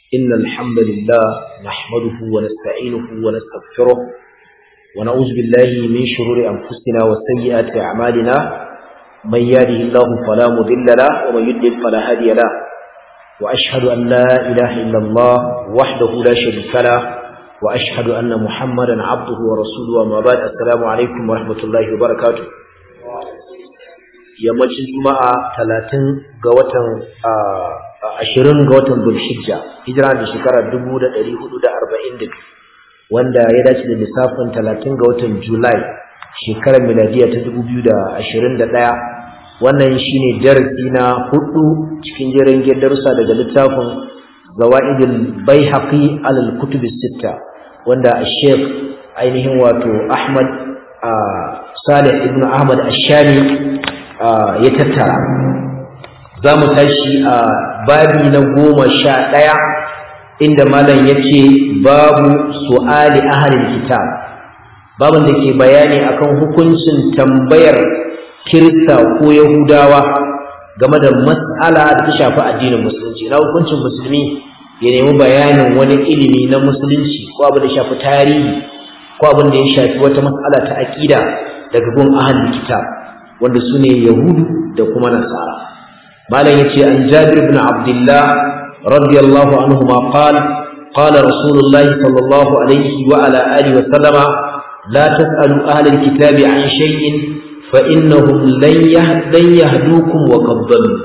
إن الحمد لله نحمده ونستعينه ونستغفره ونعوذ بالله من شرور أنفسنا وسيئات أعمالنا من يهده الله فلا مضل له ومن يضلل فلا هادي له وأشهد أن لا إله إلا الله وحده لا شريك له وأشهد أن محمدا عبده ورسوله وما بعد السلام عليكم ورحمة الله وبركاته yammacin juma'a talatin ga watan ashirin ga watan zulhijja hijira da shekarar dubu da ɗari hudu da arba'in da biyu wanda ya dace da lissafin talatin ga watan julai shekarar miladiya ta dubu biyu da ashirin da ɗaya wannan shine darasi na hudu cikin jerin darussa daga littafin zawa'idul baihaqi alal kutub sitta wanda sheikh ainihin wato ahmad salih ibn ahmad ashami ya tattara za mu tashi a babi na goma sha ɗaya inda malam ya ce babu su'ali ahalin kitab babin da ke bayani akan hukuncin tambayar kirista ko yahudawa game da mas'ala da ta shafi addinin musulunci na hukuncin musulmi ya nemi bayanin wani ilimi na musulunci ko abin da shafi tarihi ko abin da ya shafi wata mas'ala ta aƙida daga gun ahalin kitab wanda su ne yahudu da kuma nasara malam ya ce an jabir bin abdullah radiyallahu anhu ma qal قال رسول الله صلى الله عليه وعلى آله وسلم لا تسألوا أهل الكتاب عن شيء فإنهم لن يهدوكم وقد ضلوا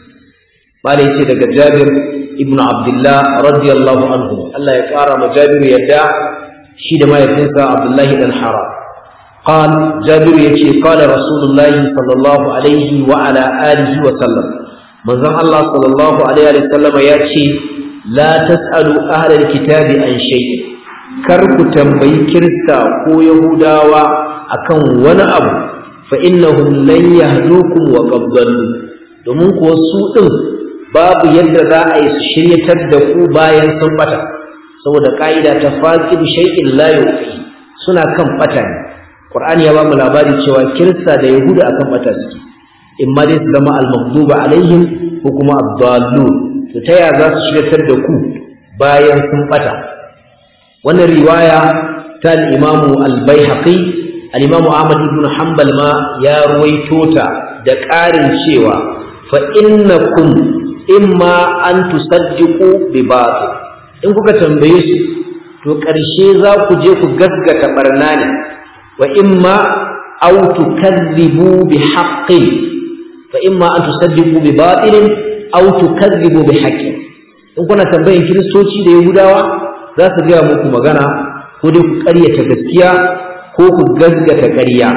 قال يسي دغ جابر ابن عبد الله رضي الله عنه الله يقرا مجابر يدا شي da mahaifinsa Abdullahi dan Haram قال جابر يتي قال رسول الله صلى الله عليه وعلى آله وسلم من ذن الله صلى الله عليه وسلم يتي لا تسألوا أهل الكتاب عن شيء كرك تنبي كرسا كو يهوداوا أكن ولا أبو فإنهم لن يهدوكم وقد ضلوا domin kuwa su ɗin babu yadda za a yi su shiryatar da ku bayan sun bata saboda ƙa'ida ta faƙin shay'in la yufi suna kan bata ne Qur'ani ya ba mu labari cewa Kirista da Yahuda akan bata suke in ma dai su zama al-maghduba alaihim ko kuma ad-dallun to ta ya za su shiryatar da ku bayan sun bata wannan riwaya ta al-Imam al-Baihaqi al-Imam Ahmad ibn Hanbal ma ya ruwaito ta da ƙarin cewa fa innakum imma an tusaddiqu bi batil in kuka tambaye su to ƙarshe za ku je ku gaskata barna ne وإما أو تكذبوا بحق فإما أن تصدقوا بباطل أو تكذبوا بحق in kuna tambayin kiristoci da yahudawa za su gaya muku magana ko dai ku ƙaryata gaskiya ko ku gaskata ƙarya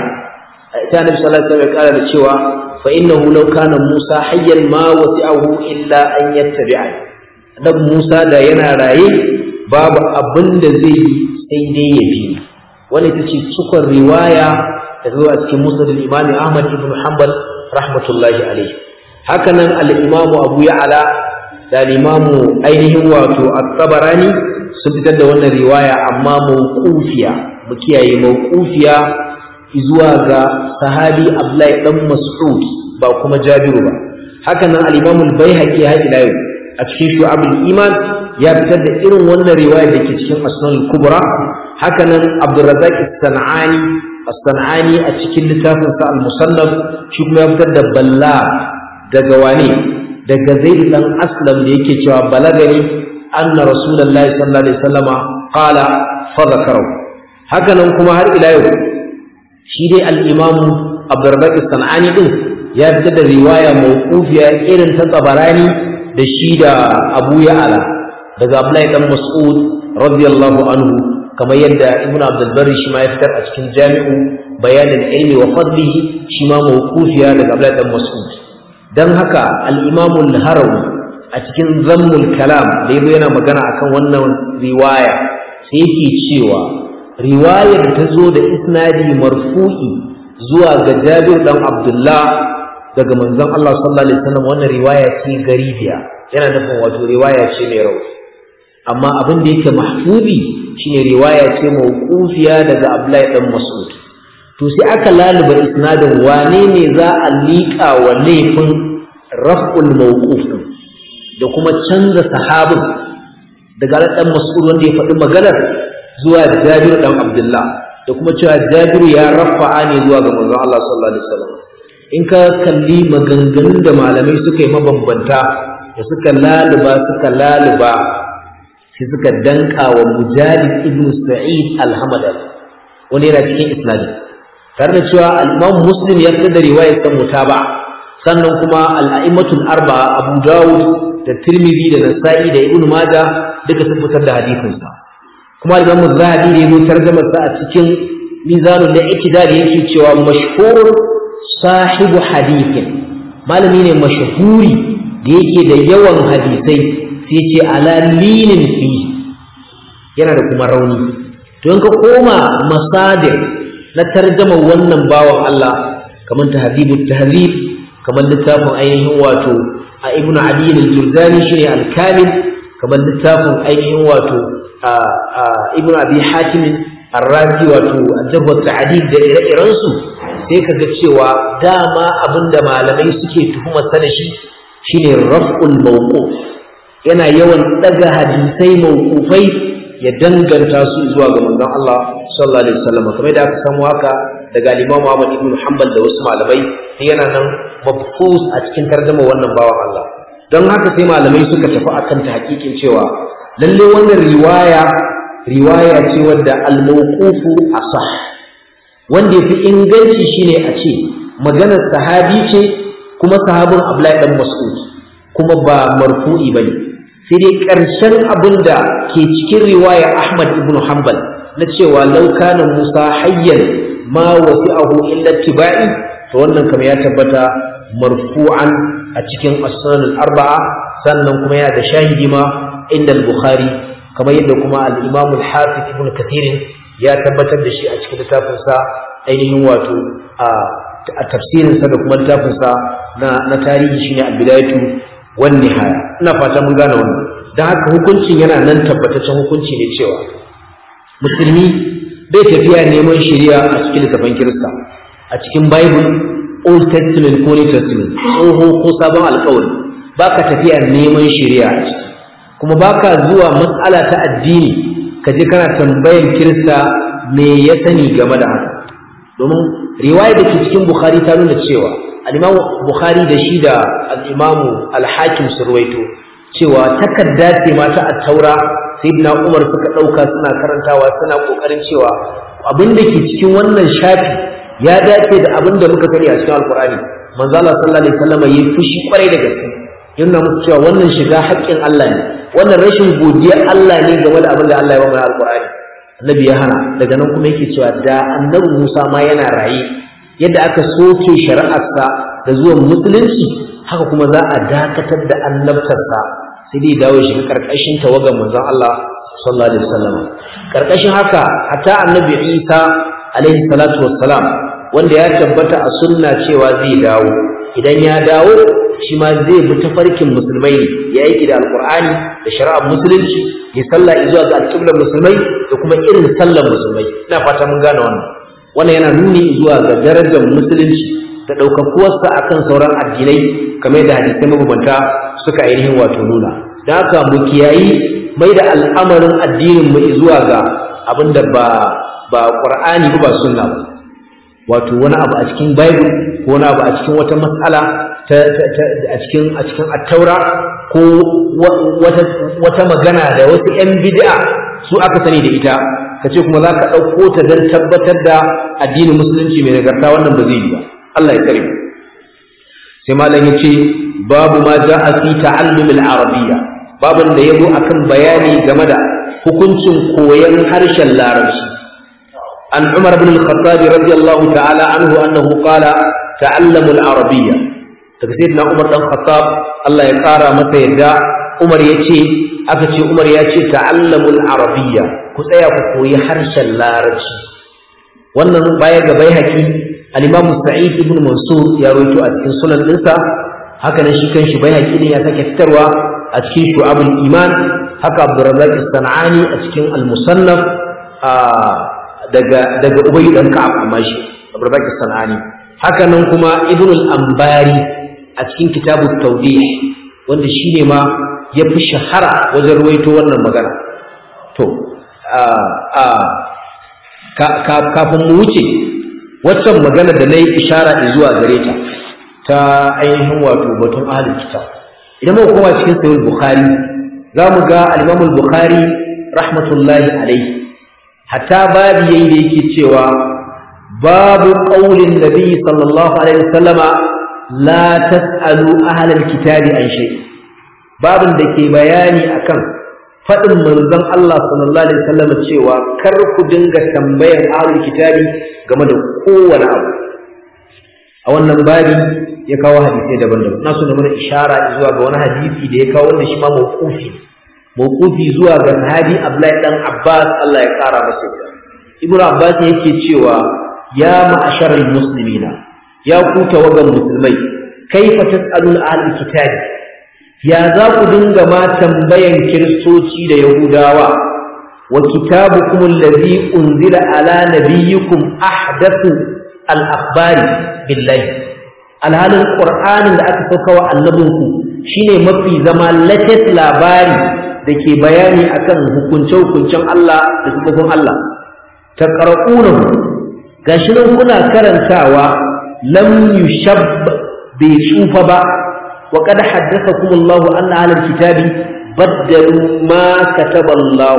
ta nabi sallallahu alaihi wasallam ya da cewa fa innahu law kana musa hayyan ma wasi'ahu illa an yattabi'a dan musa da yana raye babu abin da zai yi sai dai ya bi wani ita ce cikon riwaya da zuwa cikin musnad al-imam Ahmad ibn Hanbal rahmatullahi alayhi haka nan al-imam Abu Ya'la da al-imam ainihin wato at-Tabarani sun fitar da wannan riwaya amma mawqufiya mu kiyaye mawqufiya zuwa ga sahabi Abdullahi dan Mas'ud ba kuma Jabiru ba haka nan al-imam al-Baihaqi ha ila yau a cikin shu'abul iman ya fitar da irin wannan riwaya da ke cikin asnan kubra haka nan abdurrazzaq as-sanani as-sanani a cikin littafin sa al-musannaf shi kuma ya fitar da balla daga wani daga zaid dan aslam da yake cewa balagani anna rasulullahi sallallahu alaihi wasallama qala fa zakaru haka nan kuma har ila yau shi dai al-imam abdurrazzaq as-sanani din ya fitar da riwaya mawqufiya irin ta tabarani da shi da abu ya'ala daga Abdullahi dan Mas'ud radiyallahu anhu kamar yadda Ibn Abdul Barri shi ma ya fitar a cikin Jami'u Bayanin Ilmi wa Fadlihi shi ma mawqufiya daga Abdullahi dan Mas'ud dan haka al-Imam al-Harawi a cikin Zammul Kalam da yazo yana magana akan wannan riwaya sai yake cewa riwayar ta zo da isnadi marfu'i zuwa ga Jabir dan Abdullah daga manzon Allah sallallahu alaihi wasallam wannan riwaya ce garibiya yana nufin wato riwaya ce mai rauni amma abin da yake mahfubi shine riwaya ce mawqufiya daga Abdullahi dan Mas'ud to sai aka laluba isnadin wane ne za a liƙa wa laifin raf'ul mawquf da kuma canza sahabin daga dan mas'ud wanda ya faɗi maganar zuwa Jabir dan Abdullah da kuma cewa Jabir ya rafa'a ne zuwa ga manzon Allah sallallahu alaihi wasallam in ka kalli maganganun da malamai suka yi mabambanta da suka laluba suka laluba sai suka danka wa Mujahid ibn Sa'id al-Hamadani wani yana cikin isnadi tare da cewa al-Imam Muslim ya fitar da riwayar ta mutaba sannan kuma al-a'immatul arba'a Abu Dawud da Tirmidhi da Nasa'i da Ibn Majah duka sun fitar da hadisin sa kuma Imam Zahabi ne ya tarjama sa a cikin Mizanul I'tidal yake cewa mashhur sahibu hadithin malami ne mashhuri da yake da yawan hadisai sai ce ala linin fi yana da kuma rauni to in ka koma masadir na tarjama wannan bawan Allah kamar tahzibut tahzib kamar littafin ainihin wato a ibn ali al-juzani shine al-kamil kamar littafin ainihin wato a ibn abi hatim ar-razi wato al-jarh wa ta'dil da ire-iren su sai kaga cewa dama abinda malamai suke tuhumar sa da shi shine raf'ul mawquf yana yawan daga hadisai mawqufai ya danganta su zuwa ga manzon Allah sallallahu alaihi wasallam kamar da aka samu haka daga Imam Ahmad ibn Hanbal da wasu malamai yana nan mabfus a cikin tarjuma wannan bawan Allah don haka sai malamai suka tafi akan ta hakikin cewa lalle wannan riwaya riwaya ce wadda al-mawqufu asah wanda yafi inganci shine a ce maganar sahabi ce kuma sahabin Abdullahi dan Mas'ud kuma ba marfu'i bane sai dai ƙarshen abin da ke cikin riwaya Ahmad ibn Hanbal na cewa laukana Musa hayyan ma wasi'ahu illa tibai to wannan kamar ya tabbata marfu'an a cikin as-sunan al-arba'a sannan kuma yana da shahidi ma inda al-Bukhari kamar yadda kuma al-Imam al-Hafiz ibn Kathir ya tabbatar da shi a cikin littafin sa ainihin wato a tafsirin sa da kuma littafin sa na na tarihi shine al-Bidayatu wan nihaya ina fata mun gane wannan dan haka hukuncin yana nan tabbataccen hukunci ne cewa musulmi bai tafiya neman shari'a a cikin littafin Kirista a cikin Bible Old Testament ko New Testament tsoho ko sabon alƙawari baka tafiya neman shari'a a ciki kuma baka zuwa matsala ta addini ka je kana tambayan Kirista me ya sani game da haka domin riwaya da ke cikin Bukhari ta nuna cewa al-Imam Bukhari da shi da al-Imam al-Hakim surwaito cewa takarda ce ma ta at-Taura Sayyidina Umar suka dauka suna karantawa suna kokarin cewa abin da ke cikin wannan shafi ya dace da abin da muka sani a cikin Al-Qur'ani manzo Allah sallallahu alaihi wasallam yayi fushi kwarai da gaske yana musu cewa wannan shiga haƙƙin Allah ne wannan rashin godiya Allah ne game da abin da Allah ya ba mu Al-Qur'ani Annabi ya hana daga nan kuma yake cewa da Annabi Musa ma yana raye yadda aka soke shari'arsa da zuwan musulunci haka kuma za a dakatar da annabtarsa sai dai dawo shi karkashin tawagan manzon Allah sallallahu alaihi wasallam karkashin haka hatta annabi Isa alaihi salatu wassalam wanda ya tabbata a sunna cewa zai dawo idan ya dawo shi ma zai bi tafarkin musulmai ne ya yi da alqur'ani da shari'ar musulunci ya sallah zuwa ga alƙiblar musulmai da kuma irin sallar musulmai ina fata mun gane wannan wannan yana nuni zuwa ga darajar musulunci da ɗaukakuwarsa akan sauran addinai kamar da hadisai mabambanta suka ainihin wato nuna da haka mu kiyayi mai da al'amarin addinin mu zuwa ga abin da ba ba qur'ani ba ba sunna ba wato wani abu a cikin bible ko wani abu a cikin wata mas'ala ta, a cikin a cikin at-taura ko wata wata magana da wasu yan bid'a su aka sani da ita kace kuma zaka dauko ta dan tabbatar da addinin musulunci mai nagarta wannan ba zai yi ba Allah ya kare mu sai malam yace babu ma ja'a fi ta'allum al-arabiyya babun da yabo akan bayani game da hukuncin koyon harshen larabci an Umar ibn al-Khattab radiyallahu ta'ala anhu annahu qala ta'allamu al-arabiyya daga sayyidina Umar dan Khattab Allah ya kara masa yadda Umar yace aka ce Umar ya ce ta'allamu al-arabiyya ku tsaya ku koyi harshen larabci wannan baya ga bai haƙi al-Imam Sa'id ibn Mansur ya rawaito a cikin sunan dinsa haka nan shi kanshi bai haƙi ne ya sake fitarwa a cikin Shu'abul Iman haka Abdurrazzaq as-Sanani a cikin al-Musannaf daga daga Ubay dan Ka'ab amma shi Abdurrazzaq as-Sanani haka nan kuma Ibn al-Ambari a cikin Kitabut Tawdih wanda shine ma ya fi shahara wajen ruwaito wannan magana to kafin mu wuce waccan magana da na yi ishara zuwa gare ta ta ainihin wato batun ahalin kitab idan muka koma cikin sahih bukhari za mu ga al-imam bukhari rahmatullahi alaihi hatta babu yayi da yake cewa babu qaulin nabi sallallahu alaihi wasallama la tasalu ahlal kitabi an shay babin da ke bayani akan faɗin manzon Allah sallallahu alaihi wasallam cewa kar ku dinga tambayar ahlul kitabi game da kowane abu a wannan babi ya kawo hadisai daban-daban na so na mana ishara zuwa ga wani hadisi da ya kawo wanda shi ma mawqufi mawqufi zuwa ga sahabi Abdullahi dan Abbas Allah ya kara masa Ibnu Abbas yake cewa ya ma'asharal muslimina ya ku tawagan musulmai kaifa tas'alul ahlul kitabi ya za ku dinga ma tambayan kiristoci da yahudawa wa kitabukum allazi unzila ala nabiyyikum ahdathu al-akhbari billahi alhalin qur'anin da aka sauka wa annabinku shine mafi zama latest labari da ke bayani akan hukunce-hukuncen Allah da sifofin Allah taqra'unahu gashi nan kuna karantawa lam yushab bai tsufa ba وقد حدثكم الله أن أهل الكتاب بدلوا ما كتب الله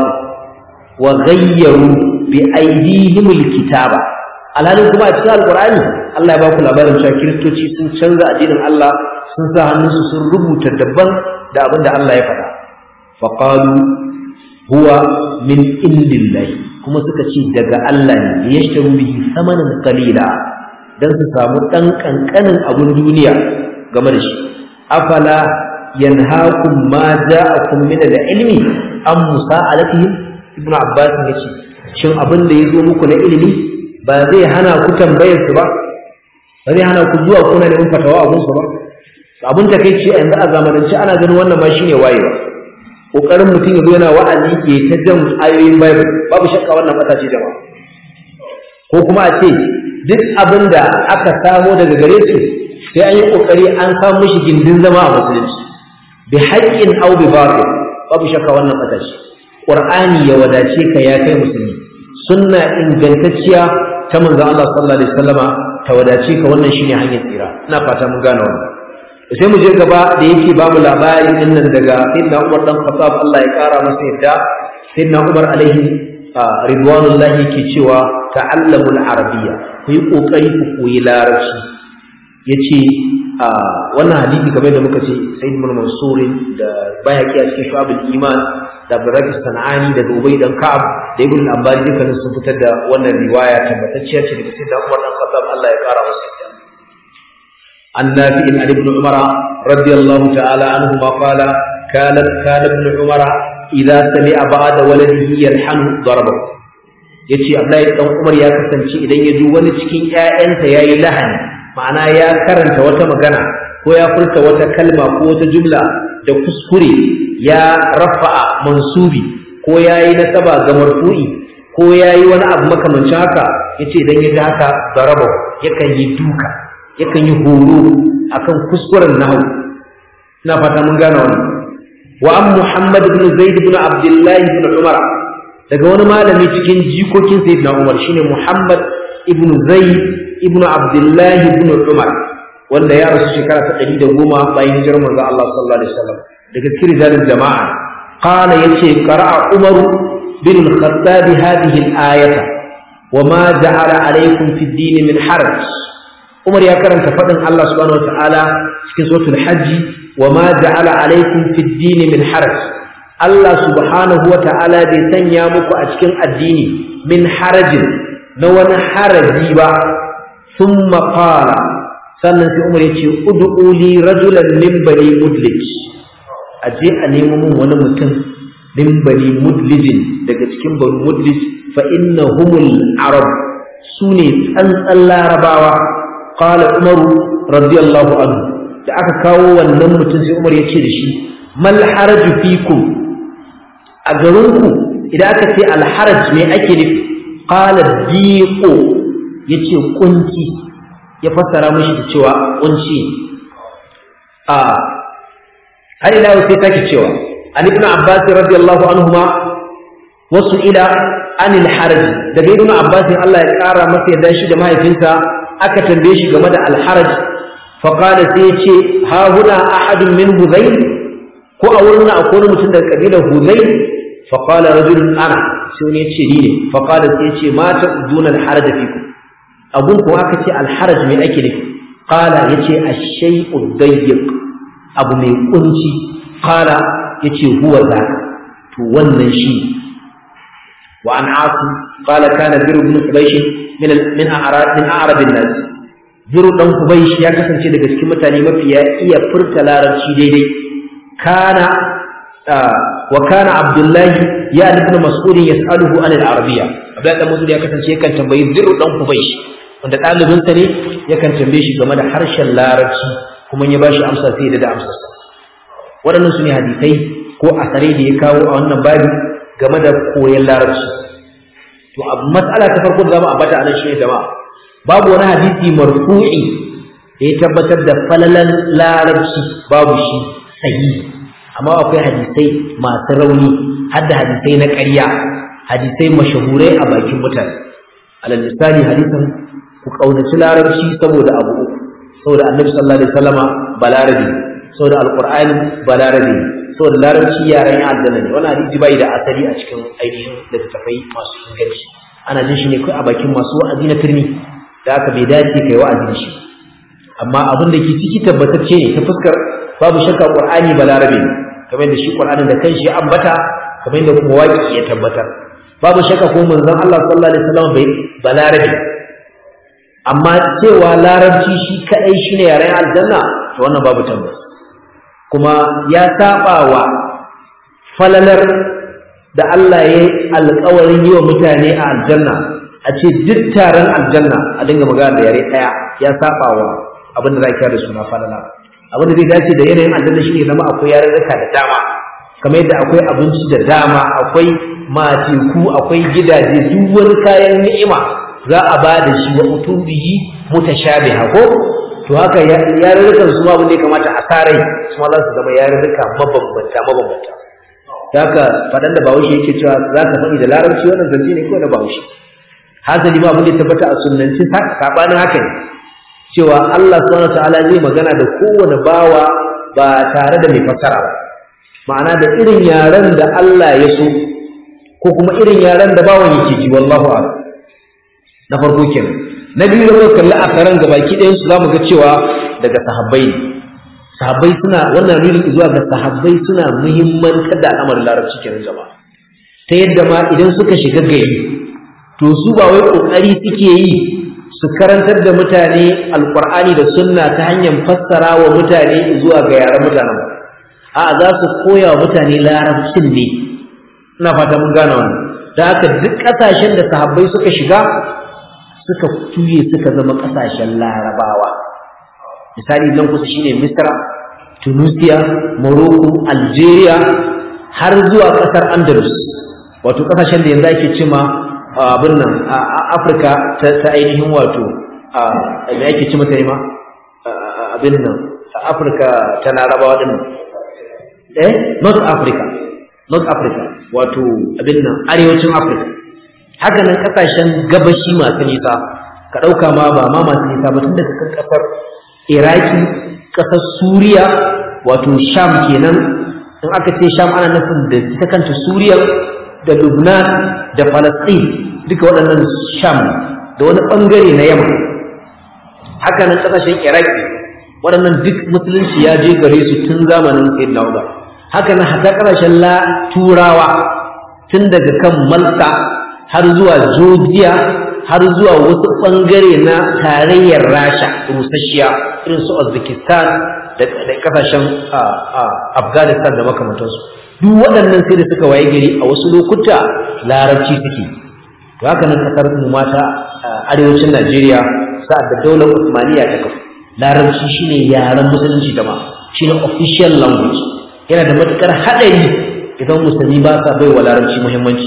وغيروا بأيديهم الكتاب alhalin kuma a cikin alkur'ani Allah ya ba ku labarin cewa kiristoci sun canza addinin Allah sun sa hannunsu sun rubuta daban da abin da Allah ya faɗa faqalu huwa min indillahi kuma suka ce daga Allah ne yashtaru bihi samanan qalila dan su samu dan kankanin abun duniya game da shi afala yanhaakum ma ja'akum min al-ilmi am musa'alatihim ibnu abbas yace shin abin da yazo muku na ilimi ba zai hana ku tambayar su ba ba zai hana ku zuwa kuna neman fatawa a gunsu ba abin da kai ce yanzu a zamanance ana ganin wannan ma shine wayewa kokarin mutum ya zo yana wa'azi ke ta jan ayoyin bible babu shakka wannan mata ce jama'a ko kuma a ce duk abin da aka samo daga gare su sai an yi kokari an samu mishi gindin zama a musulunci bi haƙƙin aw bi batil babu shakka wannan mata ce qur'ani ya wadace ka ya kai musulmi sunna ingantacciya ta manzon Allah sallallahu alaihi wasallama ta wadace ka wannan shine hanyar tsira ina fata mun gane wannan sai mu je gaba da yake babu labari din nan daga sayyidina Umar dan Khattab Allah ya kara masa yadda sayyidina Umar alaihi ridwanullahi yake cewa ta'allamul arabiyya ku yi kokari ku koyi larabci yace wannan hadisi kamar da muka ce sayyid ibn mansur da bayaki a cikin shu'abul iman da Abdurrahman Sanani daga Ubay dan Ka'ab da Ibn Abbas dukkanin sun fitar da wannan riwaya tabbatacciya ce daga sayyidina Umar dan Khattab Allah ya kara masa yadda النافع عن ابن عمر رضي الله تعالى عنهما قال كان كان ابن عمر إذا سمع بعد ولده يلحن ضربه yace Abdullahi dan Umar ya kasance idan ya ji wani cikin ƴaƴansa yayi lahani ma'ana ya karanta wata magana ko ya furta wata kalma ko wata jumla da kuskure ya rafa'a mansubi ko yayi nasaba ga marfu'i ko yayi wani abu makamancin haka yace idan ya ji haka daraba yakan yi duka yakan yi horo akan kuskuren nahu ina fata mun gane wannan wa an muhammad ibn zaid ibn abdullah ibn umar daga wani malami cikin jikokin sayyidina umar shine muhammad ibn zaid ibn abdullah ibn umar wanda ya rasu shekara ta 110 bayan hijirar manzo Allah sallallahu alaihi wasallam daga cikin rijalul jama'a qala yace qara'a umar bin al-khattab hadhihi al-ayata وما جعل عليكم في الدين من حرج Umar ya karanta faɗin Allah subhanahu wa ta'ala cikin suratul hajji wa ma ja'ala alaikum fid dini min haraj Allah subhanahu wa ta'ala bai sanya muku a cikin addini min harajin na wani haraji ba thumma qala sannan sai Umar ya ce ud'u li rajulan min bani mudlij aje a nemo mun wani mutum min bani mudlijin daga cikin bani mudlij fa innahumul arab sune tsantsan larabawa qala umaru radiyallahu anhu da aka kawo wannan mutum sai umar ya ce da shi mal haraju fikum a garinku idan aka ce al haraj me ake nufi qala diqo yace kunci ya fassara mishi da cewa kunci a har ila sai take cewa an ibn abbas radiyallahu anhuma wasu ila anil haraj daga ibn abbas Allah ya kara masa yadda shi da mahaifinsa aka tambaye shi game da al haraj fa qala sai ya ce ha huna ahadun min hudayl ko a wurin akwai mutum daga kabilar hudayl fa qala rajulun ana sai wani ya ce ni ne fa qala sai ya ce ma ta'uduna al haraj fikum abun ko aka ce al haraj me ake nufi qala yace ash-shay'u dayyiq abu mai kunci qala yace huwa za to wannan shi wa an asu qala kana bir ibn qubaysh min min a'rab min a'rab an-nas bir dan qubaysh ya kasance daga cikin mutane mafiya iya furta larabci daidai kana wa kana abdullah ya ibn mas'ud yas'aluhu an al-arabiyya abdullah dan mas'ud ya kasance yakan tambayi bir dan qubaysh wanda ɗalibinsa ne yakan tambaye shi game da harshen larabci kuma ya bashi amsa sai da amsarsa waɗannan su ne hadisai ko asare da ya kawo a wannan babi game da koyon larabci to a matsala ta farko da za mu ambata a nan shi ne jama'a babu wani hadisi marfu'i da ya tabbatar da falalan larabci babu shi sahihi amma akwai hadisai masu rauni har da hadisai na ƙarya hadisai mashahurai a bakin mutane alal misali hadisin ku kaunaci larabci saboda abu uku saboda annabi sallallahu alaihi wasallama balarabi saboda alqur'ani balarabi saboda larabci yaren aljanna ne wannan hadisi bai da asali a cikin ainihin littattafai masu inganci ana jin shi ne kai a bakin masu wa'azi na turmi da aka bai dace kai wa'azi shi amma abin da ke ciki tabbatacce ne ta fuskar babu shakka qur'ani balarabi ne kamar da shi qur'anin da kanshi ya ambata kamar da kuma waki ya tabbatar babu shakka ko manzon Allah sallallahu alaihi wasallam bai balarabi amma cewa larabci shi kadai shine yaren aljanna to wannan babu tabbas kuma ya saba wa falalar da Allah ya yi alƙawarin yi wa mutane a aljanna a ce duk taron aljanna a dinga magana da yare ɗaya ya saba wa abin da za ka da suna falala abin da zai dace da yanayin aljanna shine zama akwai yarurruka da dama kamar yadda akwai abinci da dama akwai mateku akwai gidaje duk wani kayan ni'ima za a ba da shi wa utubihi mutashabiha ko to haka yarurrukan su ma abin da ya kamata a sarai su ma za su zama yarurruka mabambanta mabambanta haka faɗan da bahaushe yake cewa za ka faɗi da larabci wannan zance ne kawai da bahaushe hasali ma abin da ya tabbata a sunnanci sabanin haka ne cewa Allah subhanahu ta'ala zai magana da kowane bawa ba tare da mai fasara ba ma'ana da irin yaren da Allah ya so ko kuma irin yaren da bawan yake ji wallahu a'lam na farko kenan na biyu da muka kalli akaran gabaki ɗayan su zamu ga cewa daga sahabbai ne sahabbai suna wannan nuni zuwa ga sahabbai suna muhimmantar da al'amarin larabci kenan jama'a ta yadda ma idan suka shiga gari to su ba wai kokari suke yi su karantar da mutane alqur'ani da sunna ta hanyar fassara wa mutane zuwa ga yaran mutanen ba a za su koya wa mutane larabcin ne ina fata mun gane wannan da haka duk ƙasashen da sahabbai suka shiga suka tuye suka zama ƙasashen larabawa misali nan kusa shine misra tunisia morocco algeria har zuwa ƙasar andalus wato ƙasashen da yanzu ake cima abin nan a afirka ta ainihin wato da ake cima ta ma abin nan a afirka ta larabawa din eh north africa north africa wato abin nan arewacin afirka haka nan kasashen gabashi masu nisa ka ɗauka ma ba ma masu nisa ba tun daga kan ƙasar iraki ƙasar suriya wato sham kenan in aka ce sham ana nufin da ita kanta suriya da lubnan da falastin duka waɗannan sham da wani ɓangare na yamma haka nan ƙasashen iraki waɗannan duk musulunci ya je gare su tun zamanin sayyidina umar haka nan hatta ƙasashen la turawa tun daga kan malta har zuwa Georgia har zuwa wasu ɓangare na tarayyar Rasha rusasshiya irin su Uzbekistan da kasashen Afghanistan da makamantansu duk waɗannan sai da suka waye gari a wasu lokuta larabci suke to haka nan kasar mu mata arewacin Najeriya sa'ad da daular Usmaniya ta kafa larabci shine yaren musulunci da ma shine official language yana da matukar haɗari idan musulmi ba sa bai wa larabci muhimmanci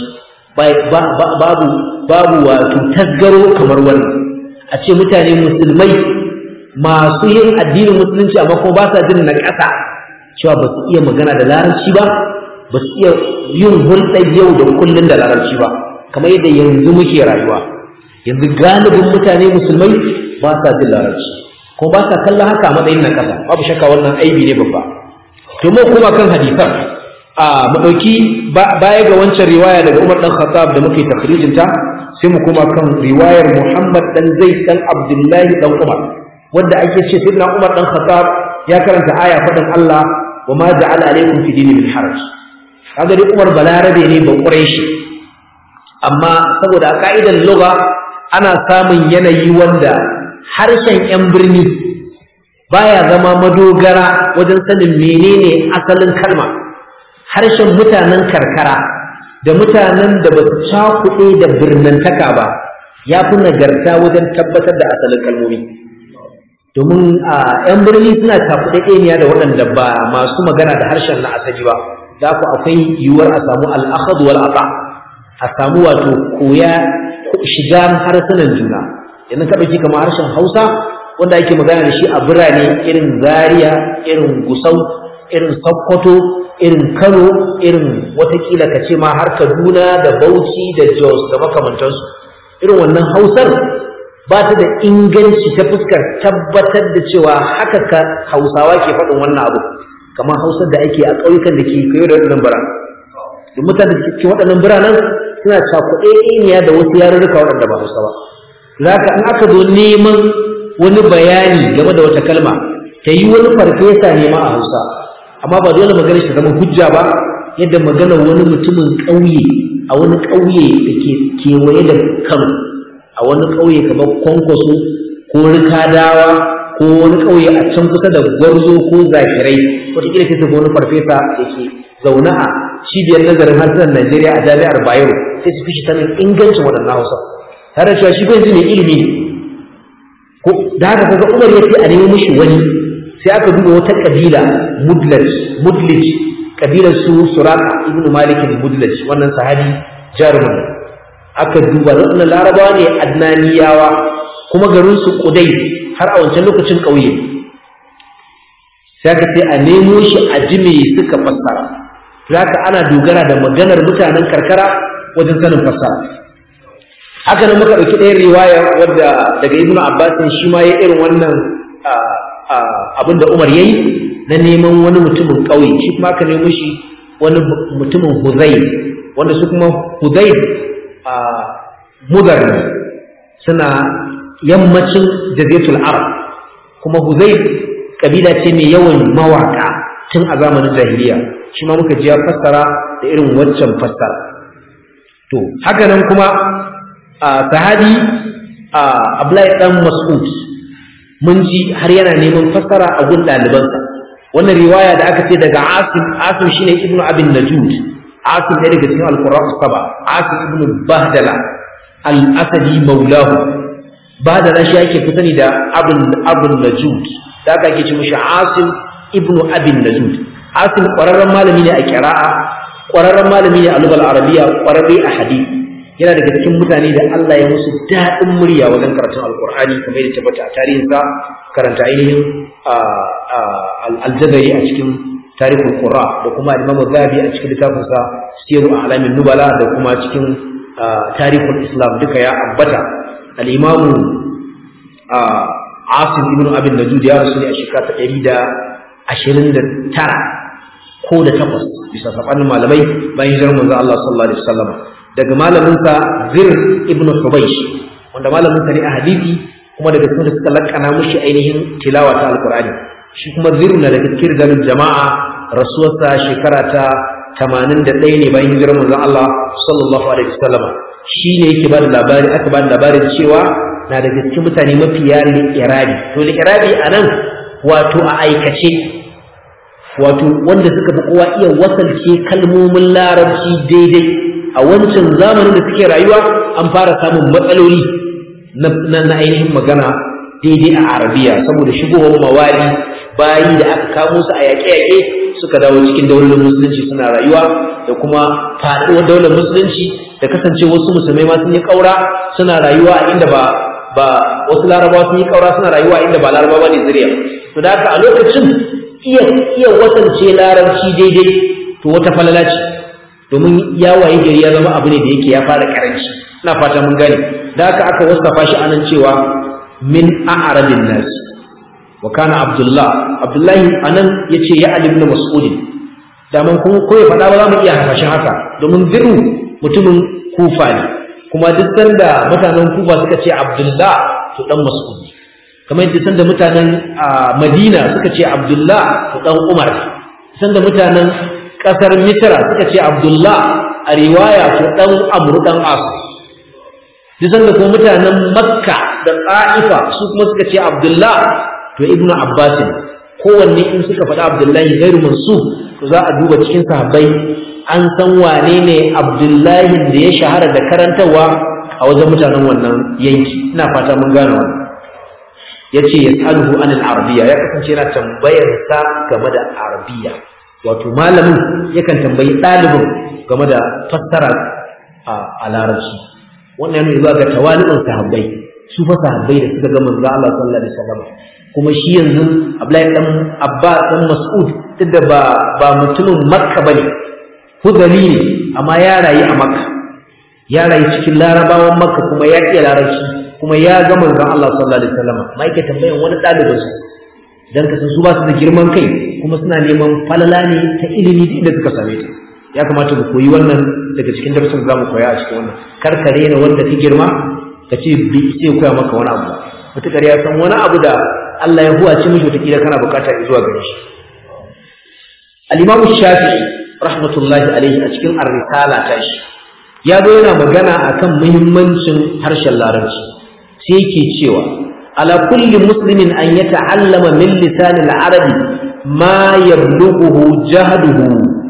babu babu wato tasgaro kamar wannan a ce mutane musulmai masu yin addinin musulunci amma kuma ba sa jin na ƙasa cewa ba su iya magana da larabci ba ba su iya yin hulɗar yau da kullun da larabci ba kamar yadda yanzu muke rayuwa yanzu galibin mutane musulmai ba sa jin larabci ko ba sa kallon haka a matsayin na ƙasa babu shakka wannan aibi ne babba to mu kuma kan hadisan a mu dauki baya ga wancan riwaya daga Umar dan Khattab da muke takrijin ta sai mu koma kan riwayar Muhammad dan Zaid dan Abdullahi dan Umar wanda ake ce sayyidina Umar dan Khattab ya karanta aya fadin Allah wa ma ja'ala alaykum fi dini min haraj kaga dai Umar balarabe ne ba Quraishi amma saboda a ka'idar lugha ana samun yanayi wanda harshen yan birni baya zama madogara wajen sanin menene asalin kalma harshen mutanen karkara da mutanen da ba su cakuɗe da birnantaka ba ya fi nagarta wajen tabbatar da asalin kalmomi domin a 'yan birni suna cakuɗe ɗaniya da waɗanda ba masu magana da harshen na asali ba za ku akwai yiwuwar a samu al'akhad wal aba a samu wato koya shiga harsunan juna yanzu ka ɗauki kamar harshen hausa wanda ake magana da shi a birane irin zaria irin gusau irin sokoto irin kano irin watakila ka ce ma har kaduna da bauchi da jos da makamantansu irin wannan hausar ba ta da inganci ta fuskar tabbatar da cewa haka ka hausawa ke faɗin wannan abu kamar hausar da ake a ƙauyukan da ke kayo da waɗannan birane da mutane da ke waɗannan biranen suna cakuɗe da wasu yarurruka waɗanda ba hausa ba za ka in aka zo neman wani bayani game da wata kalma ta yi wani farfesa ne ma a hausa amma ba dole magana shi zama hujja ba yadda magana wani mutumin ƙauye a wani ƙauye da ke kewaye da kano a wani ƙauye kamar kwankwaso ko rikadawa ko wani ƙauye a can kusa da gwarzo ko zakirai wataƙila sai wani farfesa da ke zaune a cibiyar nazarin harsunan najeriya a jami'ar bayero sai su fi shi sanin ingancin waɗannan hausa tare da cewa shi bai mai ilimi ko da haka kaga umar ya ce a nemi mishi wani sai aka duba wata kabila mudlaj mudlij kabilar su suraka ibnu malik mudlaj wannan sahabi jaruman aka duba wannan larabawa ne adnaniyawa kuma garin su kudai har a wancan lokacin kauye sai aka ce a nemo shi a jime suka fassara haka ana dogara da maganar mutanen karkara wajen sanin fassara haka nan muka ɗauki ɗayan riwaya wadda daga ibnu abbasin shi ma ya irin wannan abin da umar ya yi na neman wani mutumin ƙauye shi kuma aka nemo shi wani mutumin huzai wanda su kuma huzai mudar suna yammacin jazetul arab kuma huzai kabila ce mai yawan mawaka tun a zamanin jahiliya shi ma muka ji ya fassara da irin waccan fassara to haka nan kuma sahabi Abdullahi dan Mas'ud mun ji har yana neman fassara a gun ɗalibansa wannan riwaya da aka ce daga Asim Asim shine Ibn Abin Najud Asim ɗaya daga cikin Al-Qur'an saba Asim ibn Bahdala Al-Asadi maulahu Bahdala shi ake fi sani da Abin Abin Najud da aka ake ce mishi Asim ibn Abin Najud Asim ƙwararren malami ne a kira'a ƙwararren malami ne a lugal arabiya ƙwararre a hadisi yana daga cikin mutane da Allah ya musu daɗin murya wajen karatun alkur'ani kamar yadda tabbata a tarihinsa karanta ainihin aljazari a cikin tarihul qura da kuma imam zabi a cikin littafinsa siru alamin nubala da kuma cikin tarihul islam duka ya ambata al-imamu asim ibn abin najud ya rasu ne a shekara ta ɗari da ashirin da tara ko da takwas bisa saɓanin malamai bayan hijirar manzo Allah sallallahu alaihi wasallam daga malaminsa Zir ibn Hubaysh wanda malaminsa ne a hadisi kuma daga cikin suka lakana mushi ainihin tilawa ta alqur'ani shi kuma Zir na daga cikin rijalul jama'a rasuwarsa shekara ta 81 ne bayan hijirar manzon Allah sallallahu alaihi wasallam shi ne yake ba da labari aka ba da labarin cewa na daga cikin mutane mafiya li'irabi to li'irabi anan wato a aikace wato wanda suka fi kowa iya wasalce kalmomin larabci daidai a wancan zamanin da suke rayuwa an fara samun matsaloli na ainihin magana daidai a arabiya saboda shigowar mawali bayi da aka kamo su a yaƙe-yaƙe suka dawo cikin daular musulunci suna rayuwa da kuma faɗuwar daular musulunci da kasance wasu musulmai ma sun yi ƙaura suna rayuwa a inda ba ba wasu larabawa sun yi ƙaura suna rayuwa a inda ba larabawa ne zuriya to da haka a lokacin iya iya wasance larabci daidai to wata falala ce domin ya waye gari ya zama abu ne da yake ya fara karanci ina fata mun gane da haka aka wasafa shi anan cewa min a'radin nas wa kana abdullah abdullahi anan yace ya ali ibn mas'ud da man kuma ko ya faɗa ba za mu iya hasashen haka domin birru mutumin kufa ne kuma duk sanda mutanen kufa suka ce abdullah to dan mas'ud kamar yadda sanda mutanen madina suka ce abdullah to dan umar sanda mutanen kasar misra suka ce abdullah a riwaya to dan amru dan as duk sanda kuma mutanen makka da ta'ifa su kuma suka ce abdullah to ibnu abbas kowanne in suka faɗa abdullahi gairu mansub to za a duba cikin sahabbai an san wane ne abdullahi da ya shahara da karantarwa a wajen mutanen wannan yanki ina fata mun gane wannan yace yasaluhu anil arabiyya ya kasance yana tambayar sa game da arabiyya wato malamin yakan tambayi ɗalibin game da fassara a larabci wannan yana zuwa ga tawali'un sahabbai su fa sahabbai da suka ga manzo Allah sallallahu alaihi wasallam kuma shi yanzu Abdullahi dan Abba dan Mas'ud tunda ba ba mutumin Makka bane hudali ne amma ya rayu a Makka ya rayu cikin Larabawan Makka kuma ya iya Larabci kuma ya ga manzon Allah sallallahu alaihi wasallam mai ke tambayan wani dalibin su dan kasan su ba su da girman kai kuma suna neman falala ne ta ilimi da inda suka same ta ya kamata mu koyi wannan daga cikin darsin da zamu koya a cikin wannan karkare ne wanda ka girma ka ce bi sai koya maka wani abu mutukar ya san wani abu da Allah ya huwace mishi wataƙila kana bukata zuwa gare shi al-Imam Shafi'i rahmatullahi alaihi a cikin ar-risala ta shi ya zo yana magana akan muhimmancin harshen larabci sai yake cewa ala kulli muslimin an yata'allama min lisan al-arabi ma yablughu jahduhu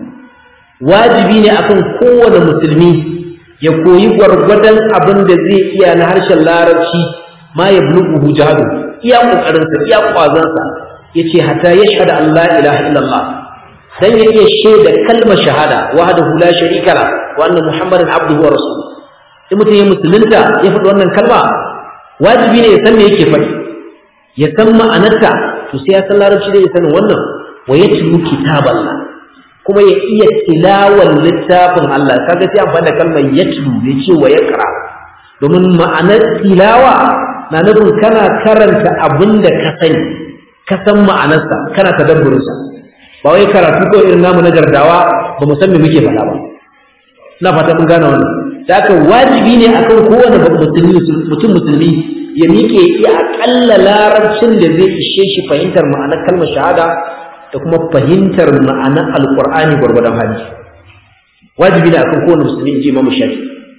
wajibi ne akan kowane musulmi ya koyi gwargwadon abin da zai iya na harshen larabci ma yablughu jahduhu iya kokarin sa iya kwazon sa yace hatta yashhadu an la ilaha illallah dan ya iya shaida kalmar shahada wahdahu la sharika la wa anna muhammadan abduhu wa rasuluhu in mutum ya musulunta ya faɗi wannan kalma wajibi ne ya san me yake faɗi ya san ma'anarta to sai ya san larabci da ya sanin wannan wa ya tilu kitaballah kuma ya iya tilawar littafin Allah kaga sai amfani da kalmar yatlu bai ce wa yaqra domin ma'anar tilawa na nufin kana karanta abin da ka sani ka san ma'anarsa kana tadabburinsa ba wai karatu ko irin namu na gardawa ba mu san me muke faɗa ba ina fata mun gane wannan da haka wajibi ne akan kowane musulmi mutum musulmi ya miƙe ya aƙalla larabcin da zai ishe shi fahimtar ma'anar kalmar shahada da kuma fahimtar ma'anar alƙur'ani gwargwadon hali wajibi ne akan kowane musulmi in ji imamu shafi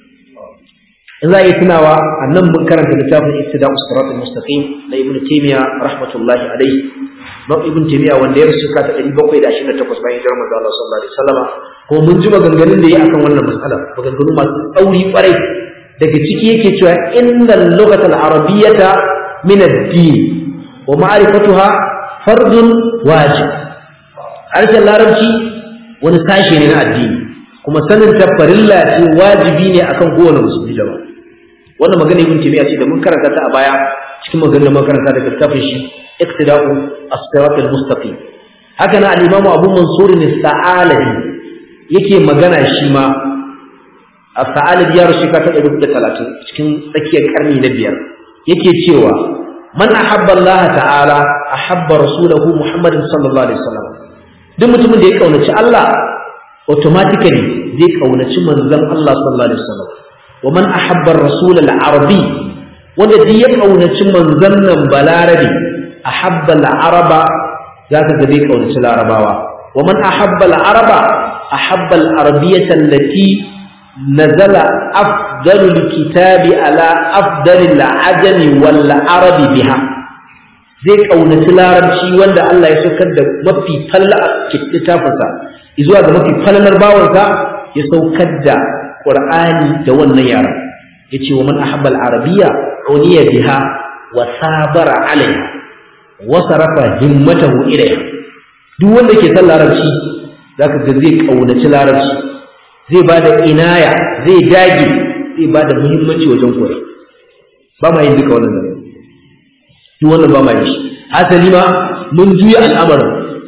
in za a yi tunawa a nan mun karanta littafin ittida usirat mustaqim na ibnu taymiya rahmatullahi alaihi na ibnu taymiya wanda ya rasu ka ta 728 bayan hijirar manzo Allah sallallahu alaihi wasallam ko mun ji maganganun da yi akan wannan mas'ala maganganu masu tsauri kwarai daga ciki yake cewa innal lughatal arabiyyata min ad-din wa ma'rifatuha fardun wajib harshen larabci wani sashe ne na addini kuma sanin ta farilla ce wajibi ne akan kowane musulmi da ba wannan magana ibn taymiya ce da mun karanta ta a baya cikin maganar mun karanta daga littafin shi iqtida'u as-sirat al-mustaqim haka na al-imamu abu mansur as-sa'alabi yake magana shi ma as-sa'alabi ya rushi ka ta 130 cikin tsakiyar karni na biyar yake cewa man ahabba Allah ta'ala ahabba rasulahu Muhammadin sallallahu alaihi wasallam duk mutumin da ya kaunaci Allah automatically zai kaunaci manzon Allah sallallahu alaihi wasallam wa man ahabba ar-rasul al-arabi wanda duk ya kaunaci manzon nan balarabi ahabba al-araba zaka ga zai kaunaci larabawa wa man ahabba al-araba ahabba al-arabiyyah allati nazala afdalul kitabi ala afdalil ajami wal arabi biha zai kaunaci larabci wanda Allah ya saukar da mafi falla a littafinsa zuwa ga mafi fallalar bawansa ya saukar da Qur'ani da wannan yara yace wa man ahabba al-arabiyya uniya biha wa sabara alaiha wa sarafa himmatahu ilayha duk wanda ke son larabci zaka ga zai kaunaci larabci zai bada inaya zai dage zai bada muhimmanci wajen koyi ba ma yin duka wannan zare duk wannan ba ma yin shi hasali ma mun juya al'amarin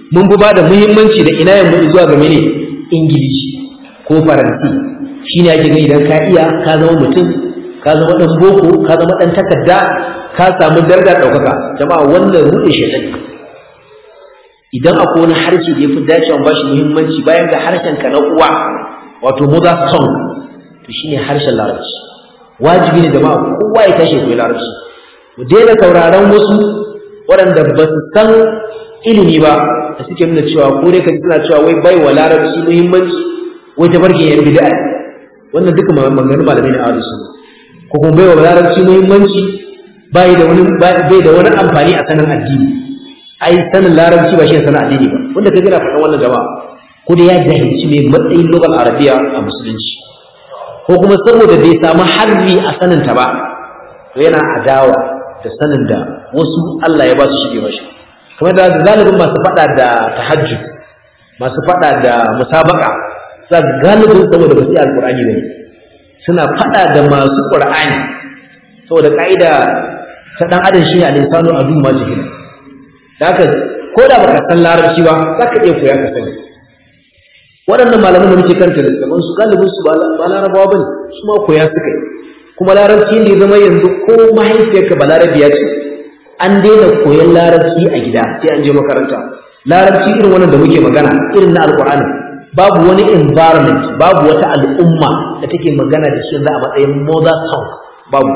mun fi ba da muhimmanci da ina yamma zuwa ga mene ingilishi ko faransi shine ake gani idan ka iya ka zama mutum ka zama dan boko ka zama dan takarda ka samu daraja daukaka jama'a wannan ruɗe shaitan idan akwai wani harshe da yafi dacewa ba shi muhimmanci bayan ga harshen ka na uwa wato mother tongue to shine harshen larabci wajibi ne jama'a kowa ya tashi koyi larabci mu daina sauraron wasu waɗanda ba su san ilimi ba da suke nuna cewa ko dai kaji suna cewa wai bai wa larabci muhimmanci wai ta barke yan bid'a wannan duka maganganun malamai na ahlus sunna ko kuma bai wa larabci muhimmanci bai da wani bai da wani amfani a sanin addini ai sanin larabci ba shi sanin addini ba wanda kaji na faɗan wannan jama'a ko da ya jahilci mai matsayin lugal arabiya a musulunci ko kuma saboda bai samu harbi a saninta ba to yana adawa da sanin da wasu Allah ya ba su shige mashi kamar da galibin masu fada da tahajjud masu fada da musabaka za galibin saboda ba su yi alqur'ani bane suna fada da masu qur'ani saboda kaida ta dan adam shi ne al-insanu adu ma jahil da haka ko da baka san larabci ba zaka iya koya ka sani waɗannan malaman da muke karanta da gaban su galibin su ba larabawa bane su ma koya suka yi kuma larabci ne zama yanzu ko mahaifiyarka ba larabiya ce an daina koyon larabci a gida sai an je makaranta larabci irin wannan da muke magana irin na alkur'ani babu wani environment babu wata al'umma da take magana da shi yanzu a matsayin mother tongue babu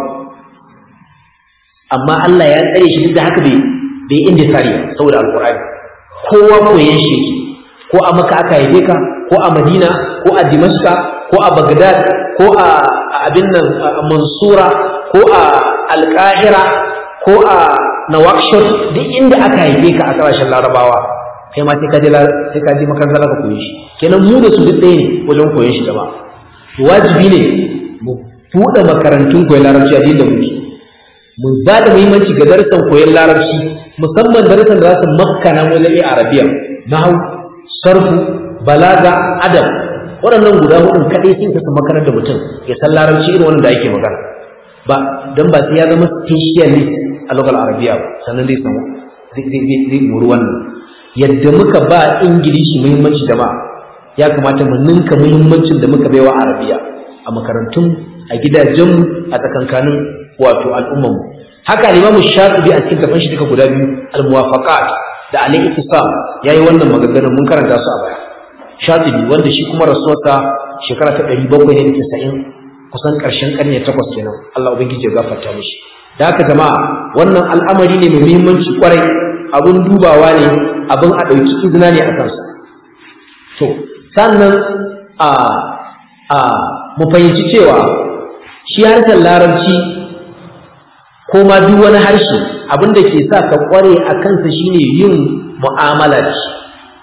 amma Allah ya tsare shi duk da haka bai bai inda sariya saboda alkur'ani kowa koyon shi yake ko a maka aka haife ka ko a madina ko a dimashka ko a bagdad ko a abin nan mansura ko a alƙahira ko a nawakshot duk inda aka haife ka a ƙasashen larabawa kai ma sai ka je sai ka je makarantar ka koyi shi kenan mu da su duk ɗaya ne wajen koyon shi gaba wajibi ne mu buɗe makarantun koyon larabci a da muke mu ba da muhimmanci ga darussan koyon larabci musamman darussan da za su makkana mu lalle arabiya nahwu sarfu balaga adab waɗannan guda hudun kaɗai sun kasa makarar da mutum ya san larabci irin wannan da ake magana ba don ba sai ya zama specialist a lokal arabiya ba sannan zai samu zai muru wannan yadda muka ba ingilishi muhimmanci da ma ya kamata mu ninka muhimmancin da muka baiwa arabiya a makarantun a gidajen a tsakankanin wato al'umman mu haka limamu shafi'i a cikin tafan shi duka guda biyu al-muwafaqat da al-ittisam yayi wannan maganganun mun karanta su a baya shafi'i wanda shi kuma rasuwarsa shekara ta 790 kusan karshen karni takwas kenan Allah ubangiji ya gafarta mishi da haka jama'a wannan al'amari ne mai muhimmanci kwarai abun dubawa ne abun a dauki izina ne a kansa to sannan a a mu fahimci cewa shi harshen larabci ko ma duk wani harshe abin da ke sa ka kware a kansa shine yin mu'amala da shi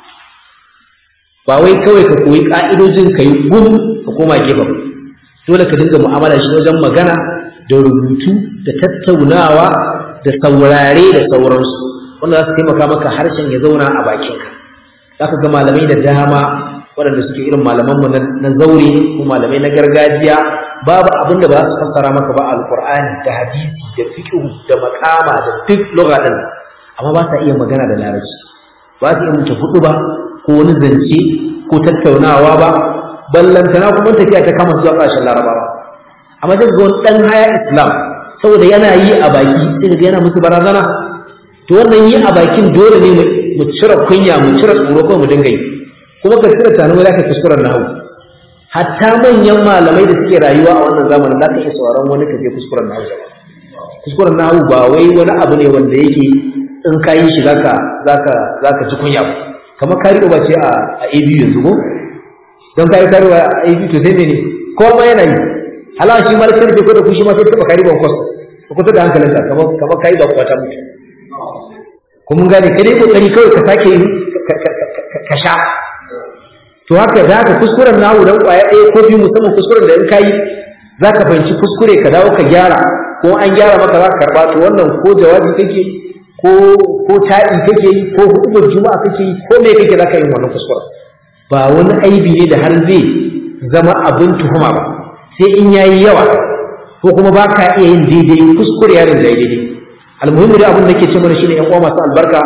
ba wai kawai ka koyi ka'idojin ka yi gum ka koma gefe ba dole ka dinga mu'amala shi wajen magana da rubutu da tattaunawa da saurare da sauransu wanda za su taimaka maka harshen ya zauna a bakinka za ka ga malamai da dama waɗanda suke irin malamanmu na zaure ko malamai na gargajiya babu abin da ba su fassara maka ba alkur'ani da hadisi da fiqh da makama da duk lugha din amma ba sa iya magana da larabci ba su iya mutu hudu ba ko wani zance ko tattaunawa ba ballantana kuma tafiya ta kama zuwa ƙarshen larabawa amma duk ga wani ɗan haya islam saboda yana yi a baki sai ga yana musu barazana to wannan yi a bakin dole ne mu cire kunya mu cire tsoro ko mu dinga yi kuma ka cire tanu za ka kuskuren nahu hatta manyan malamai da suke rayuwa a wannan zamanin za ka iya sauraron wani ka je kuskuren nahu kuskuren nahu ba wai wani abu ne wanda yake in ka yi shi zaka zaka zaka ci kunya ba kamar kari ba ce a a AB yanzu ko don kari kari a AB to sai ne ko ma yana yi hala shi ma kan ko da kushi ma sai taba kari ban kwasa ko kusa da hankalinka kamar kamar kai ba kwata mutu ko mun gane kai kokari kawai ka sake yi ka sha to haka za ka kuskuren nahu dan kwaya ɗaya ko biyu musamman kuskuren da in ka yi za ka fahimci kuskure ka dawo ka gyara ko an gyara maka za ka karɓa to wannan ko jawabi kake ko ko taɗi kake yi ko hukumar juma'a kake yi ko me kake za ka yi wannan kuskuren ba wani aibi ne da har zai zama abin tuhuma ba sai in yayi yawa ko kuma ba ka iya yin daidai kuskure yarin da daidai almuhimmi da abin da ke ce mana shine yan uwa masu albarka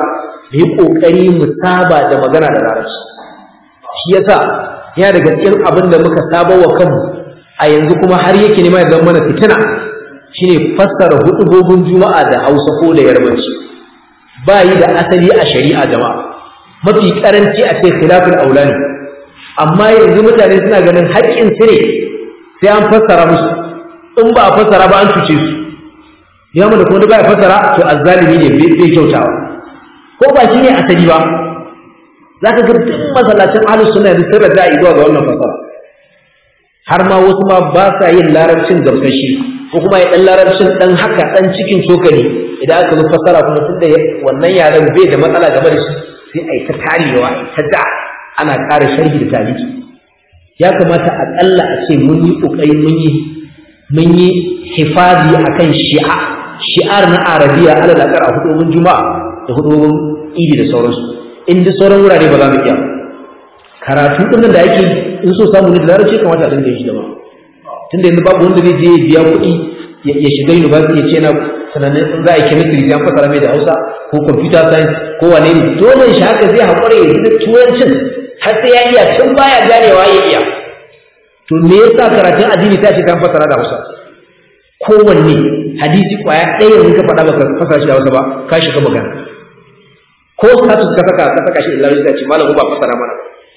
mu yi kokari mu saba da magana da larabci shi yasa yana daga cikin abin da muka saba wa kanmu a yanzu kuma har yake nema ya zama mana fitina shine fassara hudubobin juma'a da hausa ko da yarbanci ba yi da asali a shari'a jama'a mafi karanci a ce khilafin aula ne amma yanzu mutane suna ganin haƙƙin su ne sai an fassara musu in ba a fassara ba an cuce su ya mu da kuma ba ya fassara to azzalimi ne bai kyautawa ko ba shi ne asali ba zaka ga duk masallacin ahlus sunna yanzu sun raja zuwa ga wannan fassara har ma wasu ma ba sa yin larabcin gamsashi ko kuma ya dan larabcin dan haka dan cikin cokali idan aka zo fassara kuma tunda wannan yaren bai da matsala game da shi sai a yi ta tarewa ta da ana ƙara sharhi da taliki ya kamata aƙalla a ce mun yi ƙoƙari mun yi mun yi hifazi akan shi'a shi'ar na arabiya ala da ƙara hudubin juma'a da hudubin idi da sauransu in duk sauran wurare ba za mu iya karatu ɗin da yake in so samu ne da larabci kamata a dinga yi shi da ba tunda yanzu babu wanda zai je ya biya kuɗi ya shiga university ya ce na sanannen in za a yi chemistry sai an fasara mai da hausa ko computer science ko wane ne dole shi haka zai haƙura ya yi turancin har sai ya iya tun baya ganewa ya iya to me yasa karatun addini ta ce kan fasara da hausa kowanne hadisi kwaya ɗaya yanzu ka faɗa baka fasara shi da hausa ba ka shiga magana ko status ka saka ka saka shi da larabci ta ce malamu ba fasara mana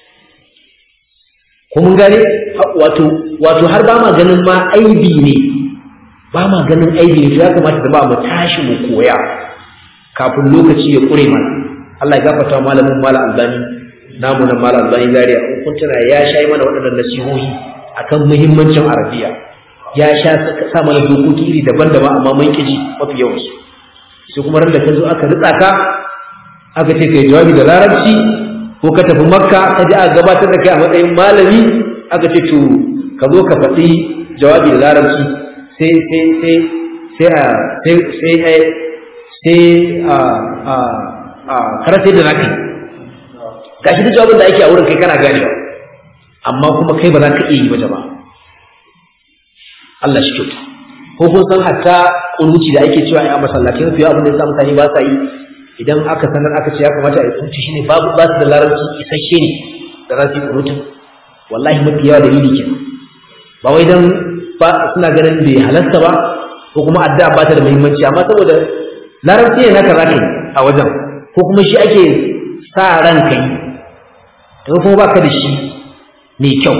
ko mun gane wato wato har ba ma ganin ma aibi ne ba ma ganin aibi ne ya kamata da ba mu tashi mu koya kafin lokaci ya kure mana Allah ya gafarta malamin mala albani namu na mala albani zaria kun tuna ya sha mana waɗannan nasihohi akan muhimmancin arabiya ya sha sa mana dokoki iri daban-daban amma mun kiji mafi yawan su sai kuma ran da ka zo aka ritsa ka aka ce kai jawabi da larabci ko ka tafi makka ka ji aka gabatar da kai a matsayin malami aka ce to ka zo ka faɗi jawabi da larabci sai sai sai sai a sai sai sai a a a karate da naka gashi duk jawabin da ake a wurin kai kana ganewa amma kuma kai ba za ka iya yi ba jama'a Allah shi kyauta ko kun san hatta kunuci da ake cewa a masallatin fiye abin da ya sa mutane ba sa yi idan aka sanar aka ce ya kamata a yi kunuci shine babu ba su da larabci isasshe ne da za su yi kunutin wallahi mafi yawa dalili ke ba wai dan ba suna ganin bai halasta ba ko kuma addu'a ba ta da muhimmanci amma saboda larabci ne naka zaka yi a wajen ko kuma shi ake sa ran ka yi to kuma baka da shi mai kyau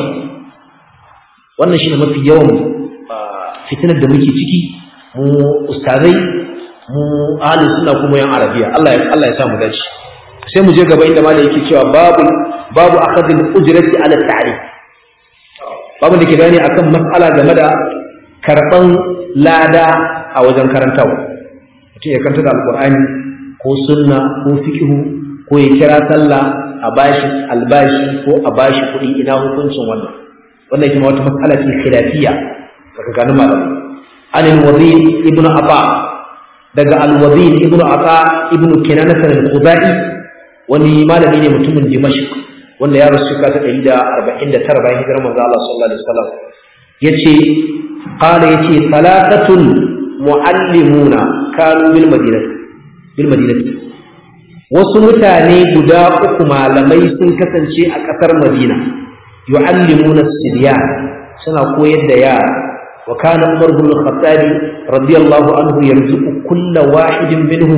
wannan shine mafi yawan fitinar da muke ciki mu ustazai mu ahlus sunna kuma yan arabiya Allah ya Allah ya sa mu dace sai mu je gaba inda malai yake cewa babu babu akhadul ujrati ala ta'rif babu da ke bayani akan mas'ala game da karban lada a wajen karantawa mutum ya karanta da alqur'ani ko sunna ko fiqhu ko ya kira sallah a bashi albashi ko a bashi kuɗi ina hukuncin wannan wannan kuma wata mas'ala ce khilafiyya tsakanin malamai an al-wazir ibnu aba daga al-wazir ibnu aba ibnu kinanah al-khuzai wani malami ne mutumin dimashq wanda ya rasu ka ta 149 bayan hijirar manzo Allah sallallahu alaihi wasallam yace qala yace salatatun muallimuna kanu bil madinati bil madinati wasu mutane guda uku malamai sun kasance a ƙasar Madina yu'allimuna as-sibyan suna koyar da yara wa kana Umar bin Khattab radiyallahu anhu yarzuqu kulla wahidin minhum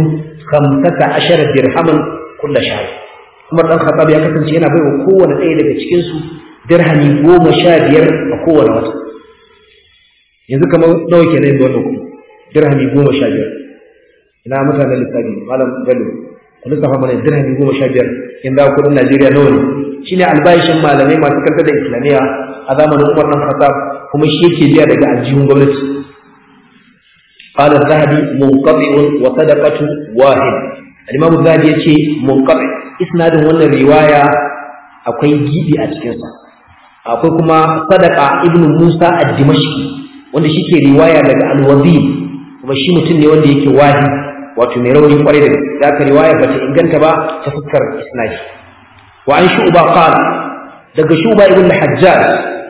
15 dirhaman kulla shahr Umar dan Khattab ya kasance yana baiwa kowanne ɗaya daga cikin su dirhami 15 a kowane wata yanzu kamar nawa kenan yanzu wannan kuɗi dirhami 15 ina mutanen lissafi malam Bello ku lissafa mana dirhami goma sha biyar in za kuɗin Najeriya nawa ne shine albashin malamai masu karkar da islamiyya a zamanin Umar dan Khattab kuma shi yake biya daga aljihun gwamnati قال الذهبي منقطع وصدقة واحد الإمام الذهبي يقول منقطع إسناد وانا رواية أكوي جيبي أتكنسا أكوي كما صدقة ابن موسى الدمشقي وانا شيكي رواية لك الوزير kuma shi mutum ne wanda yake wahi wato mai rauni kwarai da gaske da riwaya ba ta inganta ba ta fuskar isnadi wa an shu'ba qala daga shu'ba ibn hajjaj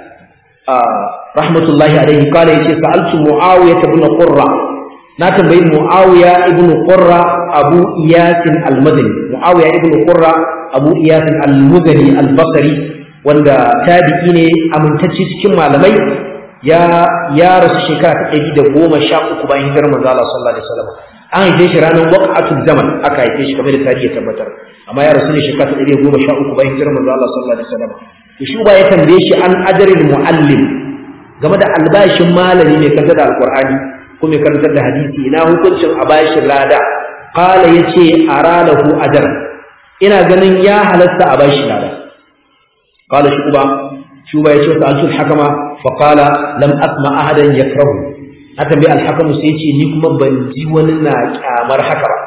rahmatullahi alaihi qala yace sa'altu muawiya ibn qurra na tambayi muawiya ibn qurra abu iyasin al-madani muawiya ibn qurra abu iyasin al-mudani al-basri wanda tabi'i ne amintacce cikin malamai ya ya rasu shekara ta ɗari da goma sha uku bayan hijirar manzo Allah sallallahu alaihi wasallam an haife shi ranar waqatul zaman aka haife shi kamar da tarihi ya tabbatar amma ya rasu ne shekara ta ɗari da goma sha uku bayan hijirar manzo Allah sallallahu alaihi wasallam to shi ba ya tambaye shi an ajril muallim game da albashin malami mai karanta da alqur'ani ko mai karantar da hadisi ina hukuncin a bashin lada qala yace aralahu ajr ina ganin ya halatta a bashi lada qala shi uba shuba ya ce wa sa'altul hakama fa qala lam asma ahadan yakrahu na tambayi alhakamu sai ce ni kuma ban ji wani na kyamar haka ba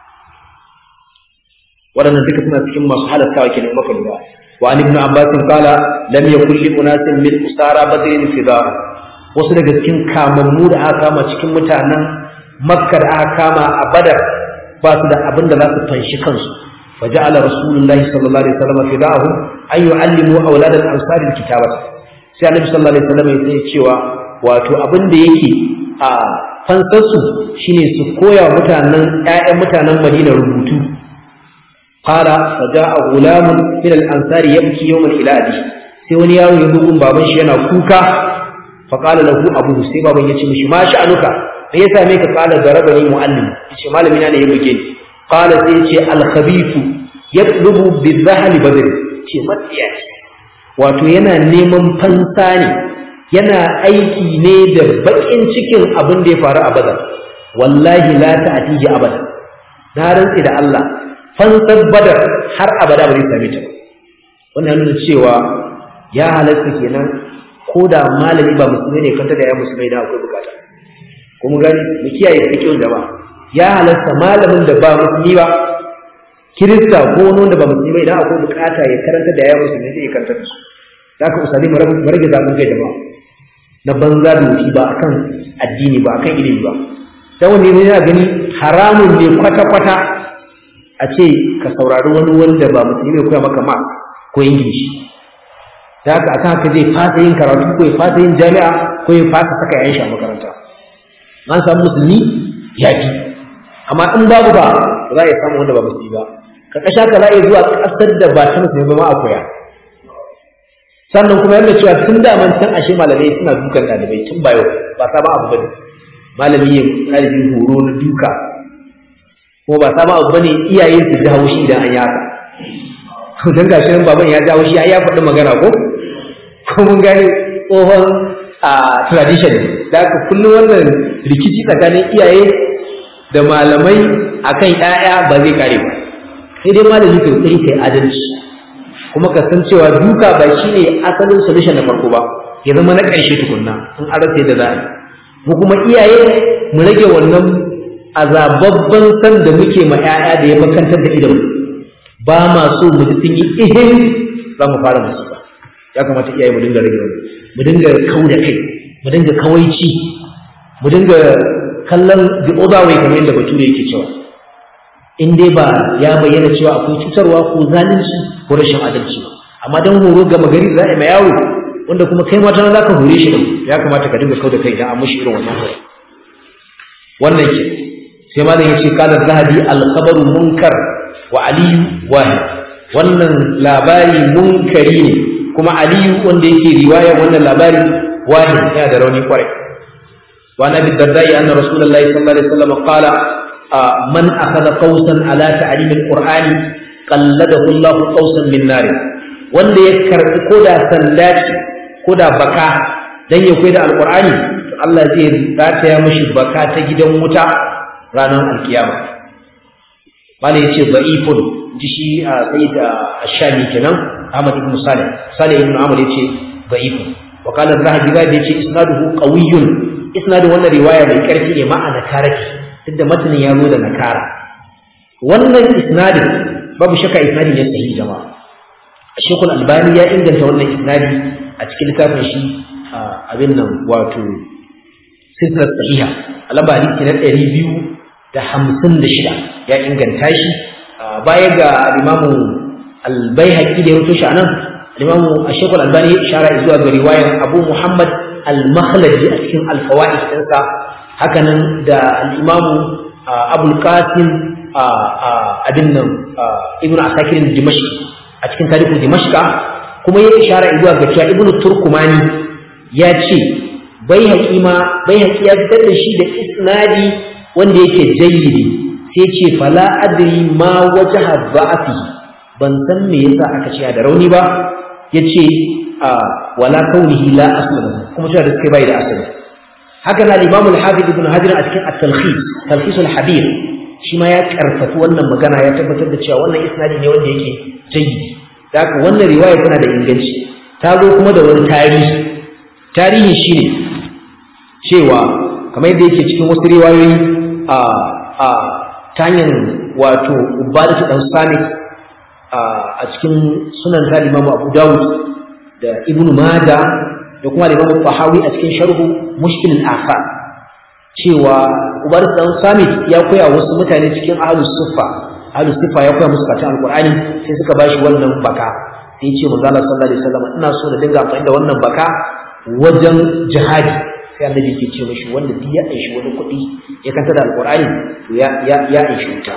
waɗannan duka suna cikin masu halattawa kenan maka lura wa an ibn abbas qala lam yakul li unasin min usara badrin fidar wasu daga cikin kamammu da aka kama cikin mutanen makka da aka kama a badar ba su da abin da za su fanshi kansu فجعل رسول الله صلى الله عليه وسلم فداهم أن يعلموا أولاد الأنصار الكتابة sai annabi sallallahu alaihi wasallam ya cewa wato abin da yake a fansarsu shine su koya wa mutanen ƴaƴan mutanen Madina rubutu qala faja'a gulamun min al-ansar yabki yawman ila abi sai wani yaro ya zo gun baban shi yana kuka fa qala lahu abu sai baban ya ce mishi ma sha'anuka me ya same ka qala darabani muallim yace malami na ne ya buge ni qala sai ya ce al-khabithu yatlubu bi-dhahli badr ce matsiya wato yana neman fansa ne yana aiki ne da bakin cikin abin da ya faru a badar wallahi la ta'tiji abada na rantsi da Allah fansar badar har abada ba zai same ta ba wannan nuna cewa ya halatta kenan ko da malami ba musulmi ne kanta da ya musulmai da akwai bukata ko mu gani mu kiyaye fikin jama'a ya halatta malamin da ba musulmi ba kirista ko wani wanda ba musulmi ba idan akwai bukata ya karanta da ya musulmi zai karanta da su za ka usali mu rage zafin kai jama'a na banza da wuce ba akan addini ba akan ilimi ba dan wani ne yana gani haramun ne kwata-kwata a ce ka saurari wani wanda ba musulmi ne koya maka math ko ingilishi da haka akan haka zai fasa yin karatu ko ya fasa yin jami'a ko ya fasa saka yayan shi a makaranta an samu musulmi ya fi amma in babu ba za a iya samu wanda ba musulmi ba ka kasha ka za a iya zuwa ƙasar da ba ta musulmi ba ma a koya sannan kuma yadda cewa tun da man can ashe malamai suna dukan ɗalibai tun ba yau ba sabon abu bane malami ya ɗalibi horo na duka ko ba sabon abu bane iyaye su ji haushi idan an yi haka don gashi nan baban ya ji haushi ya faɗi magana ko ko mun gane tsohon a tradition da haka kullum wannan rikici tsakanin iyaye da malamai akan ƴaƴa ba zai kare ba sai dai malami kai kai kai adalci kuma ka san cewa duka ba shine asalin solution na farko ba ya zama na ƙarshe tukunna in an rasa da za a mu kuma iyaye mu rage wannan azababban san da muke ma ƴaƴa da ya makantar da idon ba ma so mu ji sun yi ihin za mu fara musiba ya kamata iyaye mu dinga rage wannan mu dinga kau da kai mu dinga kawaici mu dinga kallon the other way kamar yadda bature yake cewa in dai ba ya bayyana cewa akwai cutarwa ko zalunci ko rashin adalci ba amma dan horo ga magari za a mai yawo wanda kuma kai ma tana zaka hore shi din ya kamata ka dinga kauda kai idan an mushi irin wannan horo wannan ke sai malam yace qala zahabi al khabaru munkar wa aliyu wahid wannan labari munkari ne kuma aliyu wanda yake riwaya wannan labari wahid yana da rauni kwarai wa nabi dardai anna rasulullahi sallallahu alaihi wasallam qala man akhadha qausan ala ta'lim alqur'ani qalladahu Allah qausan min nar wanda ya karbi koda sanda ce koda baka dan ya koyi da alqur'ani to Allah zai rataya mishi baka ta gidan wuta ranar alkiyama malai yace da'ifun ji shi a sayyid ash-shami kenan Ahmad ibn Salih Salih ibn Amr yace da'ifun wa qala az-zahabi ga yace isnaduhu qawiyyun isnadin wannan riwaya mai karfi ne ma'ana taraki duk da matanin ya zo da nakara wannan isnadin babu shakka isnadin ya sahihi jama'a Sheikhul Albani ya inganta wannan isnadi a cikin littafin shi abin nan wato silsilar sahiha alaba hadisi na ɗari biyu da hamsin da shida ya inganta shi baya ga al-imamu al-baihaqi da ya rubuta shi anan al-imamu Sheikhul Albani ya ishara zuwa ga riwayar Abu Muhammad al-Makhlaji a cikin al-fawaid ɗinsa hakanan da al'imamu abul qasim abin nan ibnu asakir dimashq a cikin tarihin dimashqa kuma ya ishara zuwa ga cewa ibnu turkumani ya ce bai haƙima bai haƙi ya fitar da shi da isnadi wanda yake jayyidi sai ce fala adri ma wajha ba'athi ban san me yasa aka ce da rauni ba yace wala kaunihi la asla kuma cewa da suke bai da asali haka na Imam al-Hafiz Ibn Hajar a cikin at-Talkhis Talkhis al-Habir shi ma ya karfafi wannan magana ya tabbatar da cewa wannan isnadi ne wanda yake jayyidi da haka wannan riwaya tana da inganci ta zo kuma da wani tarihi tarihi shine cewa kamar yadda yake cikin wasu riwayoyi a a ta hanyar wato ubadatu dan samit a cikin sunan ta Imam Abu Dawud da Ibn Majah da kuma Imam Tahawi a cikin sharhu Mushkil al-Afar cewa ubadatu dan samit ya koya wasu mutane cikin ahlus suffa ahlus suffa ya koya musu karatun alqur'ani sai suka bashi wannan baka sai ya ce manzo Allah sallallahu alaihi wasallam ina so da dinga amfani da wannan baka wajen jihadi sai annabi ke ce mashi wanda duk ya aishi wani kuɗi ya kanta da alƙur'ani to ya ya ya aishi wuta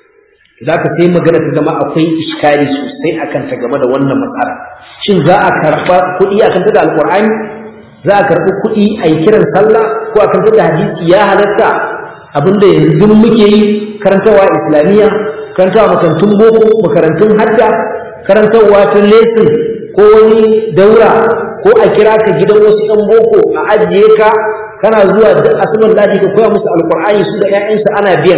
za ka sai magana ta zama akwai iskari sosai akan ta game da wannan matsala shin za a karɓa kuɗi a kanta da alƙur'ani za a karɓi kuɗi a yi kiran sallah ko a kanta da hadisi ya halatta abinda yanzu muke yi karantarwa islamiyya karantarwa makarantun boko makarantun hadda karantarwa ta lesin ko wani daura ko a kira ka gidan wasu ɗan boko a ajiye ka kana zuwa da asabar ladi ka koya musu alkur'ani su da ƴaƴansu ana biyan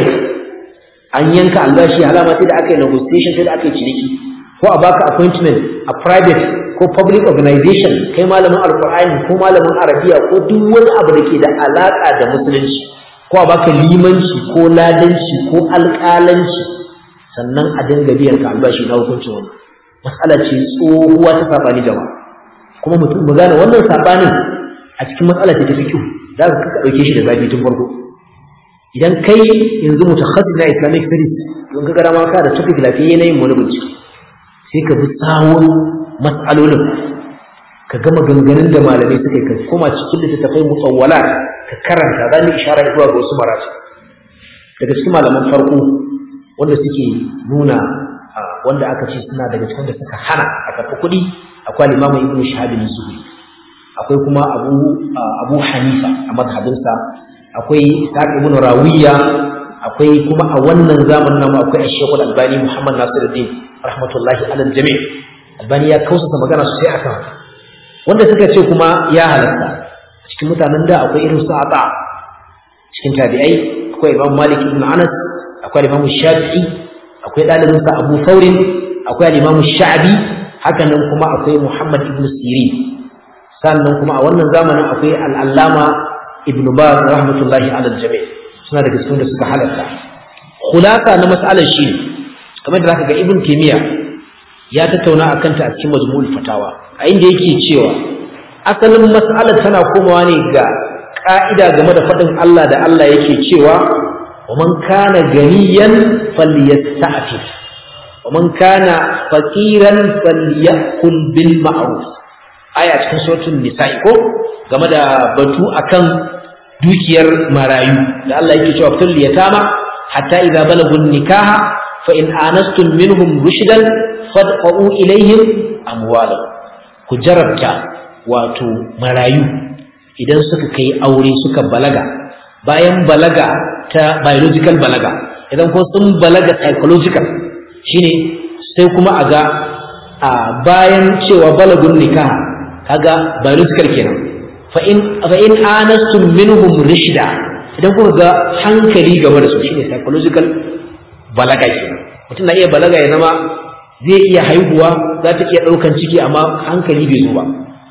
an yanka albashi alama sai da aka yi negotiation sai da aka yi ciniki ko a baka appointment a private ko public organization kai malamin alkur'ani ko malamin arabiya ko duk wani abu da ke da alaka da musulunci ko a baka limanci ko ladanci ko alƙalanci sannan a dinga biyan ka albashi na hukuncin wannan matsala ce tsohuwa ta sabani jama'a kuma mutum mu gane wannan sabanin a cikin matsala ce ta fiqh za ka ka dauke shi da zafi tun farko idan kai yanzu mutakhassis na Islamic studies don ka gara ma ka da topic lafiyayye na yin wani bincike sai ka bi tsawon matsalolin ka gama ganganin da malamai suka yi ka koma cikin littattafai musawwala ka karanta za mu ishara zuwa ga wasu marati daga cikin malaman farko wanda suke nuna wanda aka ce suna daga cikin da suka hana a karɓi kuɗi akwai limamin ibnu shahabin zuhri akwai kuma abu abu hanifa a mazhabinsa akwai ishaq ibn rawiya akwai kuma a wannan zamanin namu akwai ash albani muhammad nasiruddin rahmatullahi alal jami' albani ya kausasa magana sosai akan haka wanda suka ce kuma ya halatta cikin mutanen da akwai irin su ata cikin tabi'ai akwai imam malik ibn anas akwai imam shafi'i akwai ɗalibinsa abu saurin akwai al-imam sha'bi hakanan kuma akwai muhammad ibn sirin sannan kuma a wannan zamanin akwai al'allama ibn baz rahmatullahi ala jami suna daga cikin da suka halatta khulasa na mas'alar shi kamar da zaka ga ibn taymiya ya tattauna akan ta a cikin majmu'ul fatawa a inda yake cewa asalin mas'alar tana komawa ne ga ka'ida game da faɗin Allah da Allah yake cewa wa man kana ganiyan falyasta'fif wa man kana faqiran falyakul bil ma'ruf aya cikin suratul nisa'i ko game da batu akan dukiyar marayu da Allah yake cewa fil yatama hatta idza balagun nikaha fa in anastum minhum rushdan fad'u ilayhim amwalahum ku jarabta wato marayu idan suka kai aure suka balaga bayan balaga ta biological balaga idan ko sun balaga psychological shine sai kuma a ga a bayan cewa balagun nikaha kaga biological kenan fa in fa in anastum minhum rishda idan kuka ga hankali game da su shine psychological balaga kenan mutum na iya balaga ya zama zai iya haihuwa za ta iya ɗaukan ciki amma hankali bai zo ba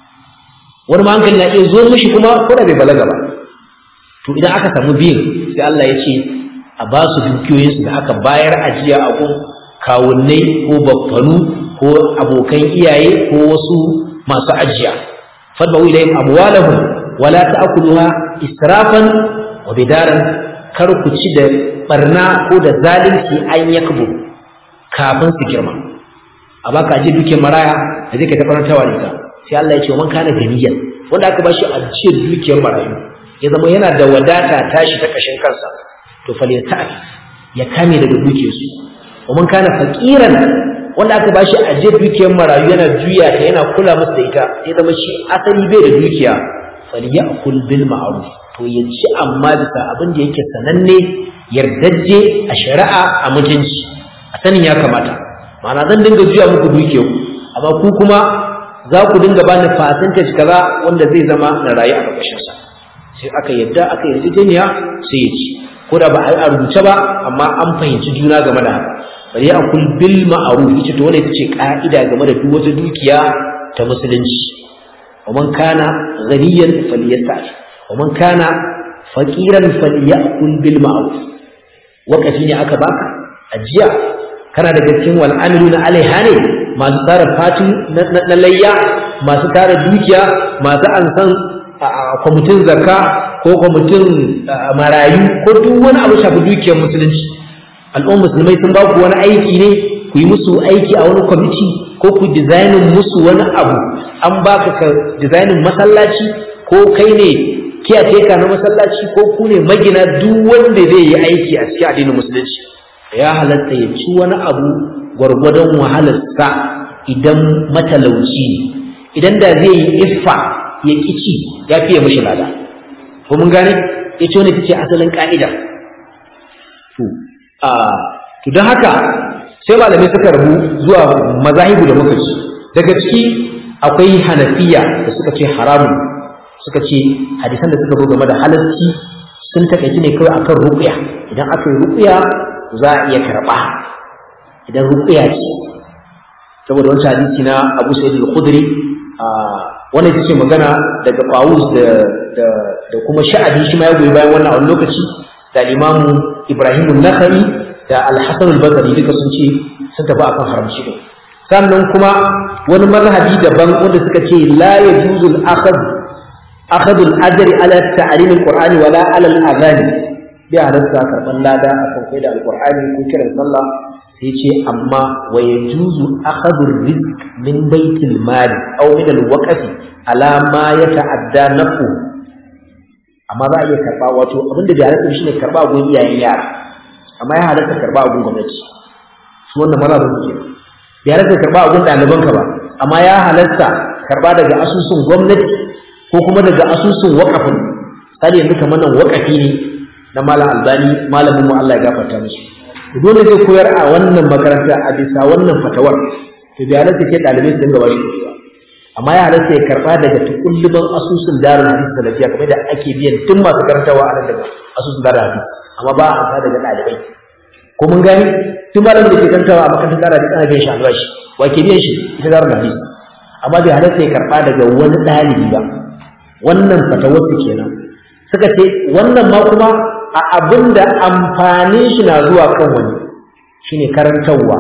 wani ma hankali na iya zo mishi kuma ko da bai balaga ba to idan aka samu biyun sai Allah ya ce a ba su dukiyoyinsu da aka bayar ajiya a gun kawunnai ko baffanu ko abokan iyaye ko wasu masu ajiya fadba'u ilayhim amwalahum wala ta'kuluha israfan wa bidaran kar ku ci da barna ko da zalunci an yakbu kafin su girma a baka aje duke maraya da zai kai ta farantawa da ita sai Allah ya ce man kana ganiyan wanda aka bashi ajiyar dukiyar marayu ya zama yana da wadata tashi ta kashin kansa to falyata'if ya kame daga dukiyarsu ومن kana faqiran wanda aka bashi aje dukiyar marayu yana juya ta yana kula musu da ita sai zama shi asali bai da dukiya falyakul bil ma'ruf to ya ci amma bisa abin da yake sananne yardajje a shari'a a mutunci a sanin ya kamata ma'ana zan dinga juya muku dukiyar amma ku kuma za ku dinga bani percentage kaza wanda zai zama na rayu a ƙarƙashin sa sai aka yadda aka yarjejeniya sai ya ci ko da ba a rubuce ba amma an fahimci juna game da haka bari a kul bil ma'ruf ita to wannan ita ce ka'ida game da duk wata dukiya ta musulunci wa man kana ghaniyan falyasta'fi wa man kana faqiran falyakul bil ma'ruf wakafi ne aka baka ajiya kana daga cikin wal amiluna alaiha ne masu tara fatin na layya masu tara dukiya masu ansan kwamitin zakka ko kwamitin marayu ko duk wani abu shafi dukiyar musulunci al'ummar musulmai sun ba ku wani aiki ne ku yi musu aiki a wani kwamiti ko ku dizainin musu wani abu an baka ka dizainin masallaci ko kai ne kiyateka na masallaci ko ku ne magina duk wanda zai yi aiki a cikin addinin musulunci ya halatta ya ci wani abu gwargwadon wahalarsa idan matalauci ne idan da zai yi iffa ya kici ya fiye mashi lada ko mun gane ya ce wani ta ce asalin ka'ida to don haka sai malamai suka rabu zuwa mazahibu da muka ci daga ciki akwai hanafiya da suka ce haramun suka ce hadisan da suka zo game da halarci sun takaici ne kawai akan ruqya idan aka yi ruqya za a iya karɓa idan ruqya ce saboda wancan hadisi na Abu Sa'id al-Khudri wannan ita ce magana daga Qawus da da da kuma Sha'abi shi ma ya goyi bayan wannan a wani lokaci da Imam Ibrahim an-Nakhai da Al-Hasan al-Basri duka sun ce sun tafi akan haramci ne sannan kuma wani mazhabi daban wanda suka ce la yajuzu al-akhd akhd al-ajri ala ta'lim al-Qur'an wala ala al-adhan bi halatta karban lada akan kai da al-Qur'ani ko kiran sallah sai ce amma wa yajuzu akhd ar-rizq min baitil mal aw min al-waqf ala ma yata'adda nafu amma za a iya karba wato abinda bai halatta shine karba gun iyayen yara amma ya halatta karba gun gwamnati su wannan maza ba suke bai halatta karba gun ɗalibanka ba amma ya halatta karba daga asusun gwamnati ko kuma daga asusun waƙafin misali yanzu kamar nan waƙafi ne na malam albani malamin mu Allah ya gafarta musu dole zai koyar a wannan makaranta a bisa wannan fatawar to bai halatta ke ɗalibai su dinga bashi kuɗi ba amma ya halatta ya karɓa daga tukulluban asusun darul hadis salafiya kamar da ake biyan tun masu karantawa a nan daga asusun darul hadis amma ba a amsa daga ɗalibai ko mun gani tun malamin da ke karantawa a makarantar darul hadis ana biyan shi albashi wa ke biyan shi ita darul hadis amma bai halatta ya karɓa daga wani ɗalibi ba wannan fatawar su kenan suka ce wannan ma kuma a abin da amfanin shi na zuwa kan wani shine karantarwa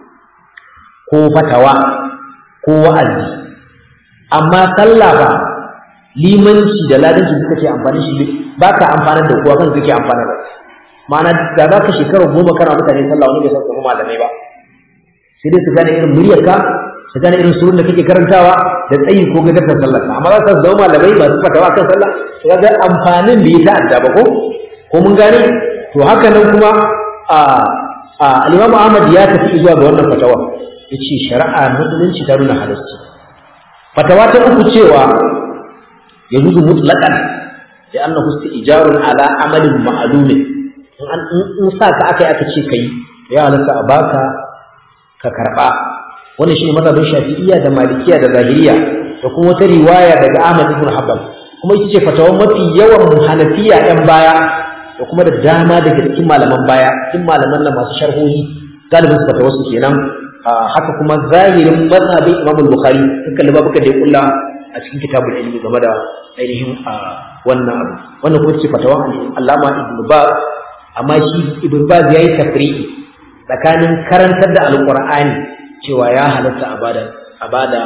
ko fatawa ko wa'azi amma sallah ba limanci da ladanci suka ce amfani shi ba ka amfana da kowa kan kake amfana da ma'ana da za ka shekara goma kana mutane sallah wani bai san kuma malamai ba sai dai su gane irin muryarka su gane irin surun da kake karantawa da tsayi ko gadar sallah amma za su zama malamai ba su fatawa kan sallah to ga amfanin da ya ta'adda ba ko ko mun gane to haka nan kuma a al-Imam Ahmad ya tafi zuwa ga wannan fatawa yace shari'a musulunci ta nuna halarci fatawa ta uku cewa yajuzu mutlaqan da annahu istijarun ala amalin ma'lum in an in sa ka akai aka ce kai ya halarta a baka ka karba wannan shine mazhabin Shafi'iyya da Malikiyya da Zahiriyya da kuma wata riwaya daga Ahmad ibn Hanbal kuma ita ce fatawa mafi yawan Hanafiya ɗan baya da kuma da dama daga cikin malaman baya cikin malaman nan masu sharhohi galibin su fatawa su kenan haka kuma zahirin mazhabin Imam Bukhari dukkan libabuka da ya kulla a cikin kitabul ilmi game da ainihin wannan abu wannan kuma ce fatawa Allama Ibn Baz amma shi Ibn Baz yayi tafri'i tsakanin karantar da Alqur'ani cewa ya halatta a bada a bada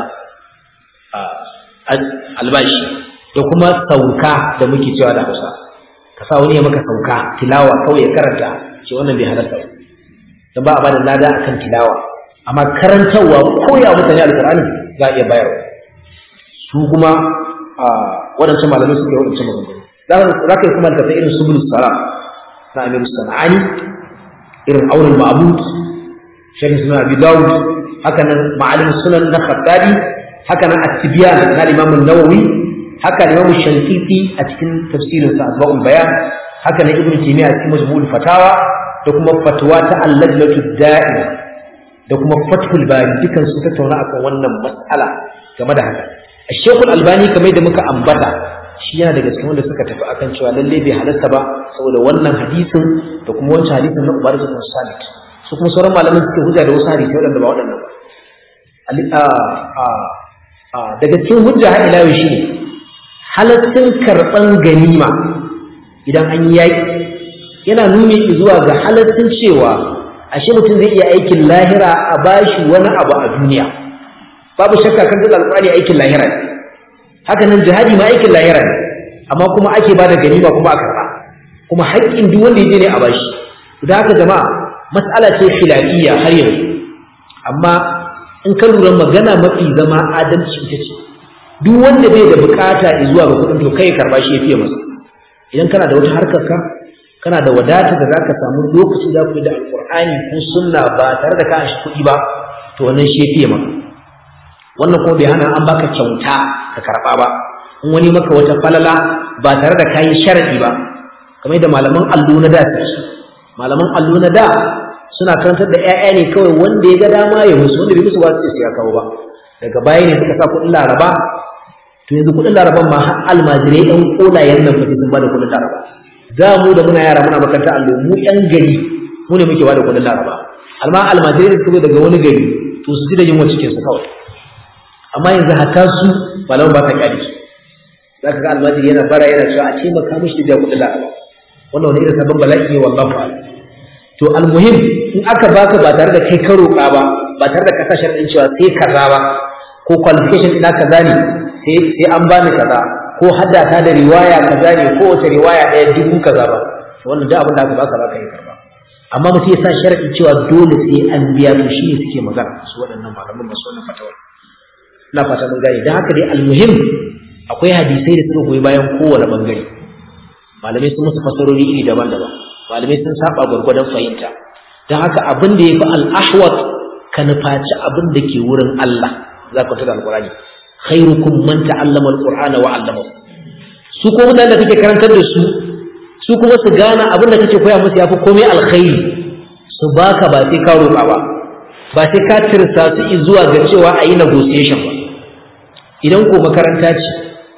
albashi da kuma sauka da muke cewa da Hausa ka sa wani ya maka sauka tilawa kawai ya karanta ce wannan bai halatta ba dan ba a bada lada akan tilawa amma karantarwa ko ya mutane alqur'ani za a iya bayarwa su kuma a wadancan malamai suke wadancan maganganu za ka yi kuma tafi irin subul salam na amir sana'ani irin aunul ma'bud sharh sunan abi dawud haka nan ma'alim sunan na khattabi haka nan at-tibyan na imam an-nawawi haka imam shankiti a cikin tafsirin sa asba'ul bayan haka nan ibnu taymiya a cikin majmu'ul fatawa da kuma fatwa ta al-lajnatu da'ima da kuma fathul bari dukan su tattauna akan wannan mas'ala game da haka Shekul Albani kamar da muka ambata shi yana daga cikin wanda suka tafi akan cewa lalle bai halasta ba saboda wannan hadisin da kuma wancan hadisin na Ubadah bin Samit su kuma sauran malaman suke hujja da wasu hadisi waɗanda ba waɗannan ba daga cikin hujja har ila yau shine halaccin karɓan ganima idan an yi yaƙi yana nuni zuwa ga halaccin cewa ashe mutum zai iya aikin lahira a bashi wani abu a duniya babu shakka kan duk alƙur'ani aikin lahira ne haka nan jihadi ma aikin lahira ne amma kuma ake bada ganima kuma a karɓa kuma haƙƙin duk wanda yaje ne a bashi da haka jama'a mas'ala ce khilafiyya har yanzu amma in ka lura magana mafi zama adalci ita ce duk wanda bai da bukata zuwa ga kuɗin to kai karɓa shi ya fiye masa idan kana da wata harkar ka kana da wadata da zaka samu lokaci za ku yi da alƙur'ani ko sunna ba tare da ka shi kuɗi ba to wannan shi ya fiye maka wannan kuma bai hana an baka kyauta ka karɓa ba in wani maka wata falala ba tare da kayi sharadi ba kamar da malaman allo na da su malaman allo na da suna karantar da ƴaƴa ne kawai wanda ya ga dama ya musu wanda bai musu ba su sai ya kawo ba daga baya ne suka sa kuɗin laraba to yanzu kuɗin laraban ma har almajirai ɗan ƙolayen nan fati sun ba da kuɗin laraba za mu da muna yara muna makaranta allo mu ƴan gari mu ne muke ba da kuɗin laraba amma almajirai da suka daga wani gari to su ji da yunwa cikinsu kawai amma yanzu hatta su malaman ba ta kyale su za ka ga almajiri yana bara yana cewa a taimaka mishi da kuɗin laraba wannan wani irin sabon bala'i ne wallahu a'lam to almuhim in aka baka ba tare da kai ka roƙa ba ba tare da kasashen ɗin cewa sai kaza ba ko qualification ina kaza ne sai sai an bani kaza ko haddata da riwaya kaza ne ko wata riwaya ɗaya dubu kaza ba to wannan duk abin da aka baka baka yi karba amma mutum ya sa sharadi cewa dole sai an biya to shi ne suke magana su waɗannan malaman masu wannan fatawar ina fata mun gane don haka dai almuhim akwai hadisai da suka goyi bayan kowane bangare malamai sun musu fasarori iri daban-daban malamai sun saba gwargwadon fahimta don haka abin da ya fi al'ahwat ka nufaci abin da ke wurin Allah za ka tada alƙur'ani khairukum man ta'allama alqur'ana wa 'allama su ko mutanen da kake karantar da su su kuma su gane abin da kake koya musu yafi komai alkhairi su baka ba sai ka roƙa ba ba sai ka tirsa su zuwa ga cewa a yi negotiation ba idan ko makaranta ce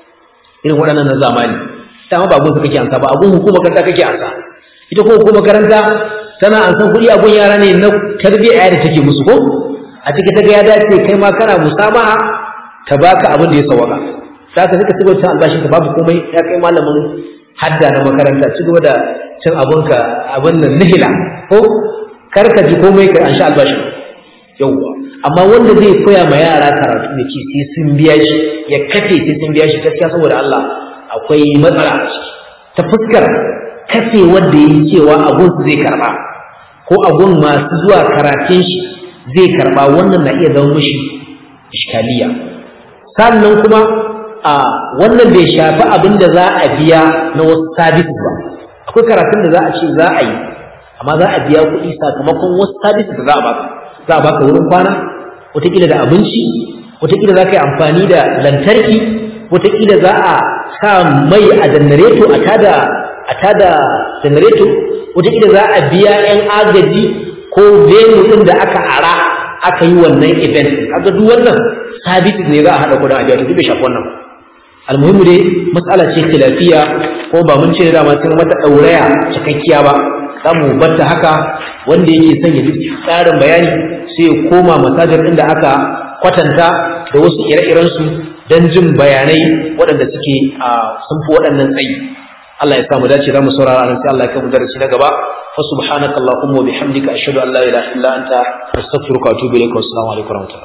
irin waɗannan na zamani dama ba gun kake ansa ba abun hukuma makaranta kake ansa ita ko hukuma makaranta tana ansan kuɗi a gun yara ne na tarbiyya da take musu ko a cikin ta ga ya dace kai ma kana musamaha ta baka abin da ya sawaka saka suka ci gaba albashin ka babu komai ya kai malamin hadda na makaranta ci gaba da cin abunka abin nan nihila ko kar ka ji komai ka an sha albashin yawwa amma wanda zai koya ma yara karatu da ce sai sun biya shi ya kafe sai sun biya shi gaskiya saboda Allah akwai matsala a ciki ta fuskar kafe wanda yi cewa abun su zai karba ko abun masu zuwa karatun shi zai karba wannan na iya zama mishi iskaliya sannan kuma a wannan bai shafi abin da za a biya na wasu sabis ba akwai karatun da za a ce za a yi amma za a biya kuɗi sakamakon wasu sabis da za a baka za a baka wurin kwana wataƙila da abinci wataƙila za ka yi amfani da lantarki wataƙila za a sa mai a janareto a tada a tada janareto wataƙila za a biya 'yan agaji ko venue ɗin da aka ara aka yi wannan event kaga duk wannan sabis ne za a haɗa kuɗin a biya to duk bai shafi wannan almuhimmu dai matsala ce khilafiya ko ba mun ce da ma sai mata ɗauraya cikakkiya ba za mu batta haka wanda yake son ya ji tsarin bayani sai ya koma masajar inda aka kwatanta da wasu ire-iren su don jin bayanai waɗanda suke sun fi waɗannan tsayi Allah ya samu dace za mu saurara nan sai Allah ya kai mu darasi na gaba fa subhanaka allahumma wa bihamdika ashhadu an la ilaha illa anta astaghfiruka wa atubu ilaik wa assalamu alaikum wa rahmatullahi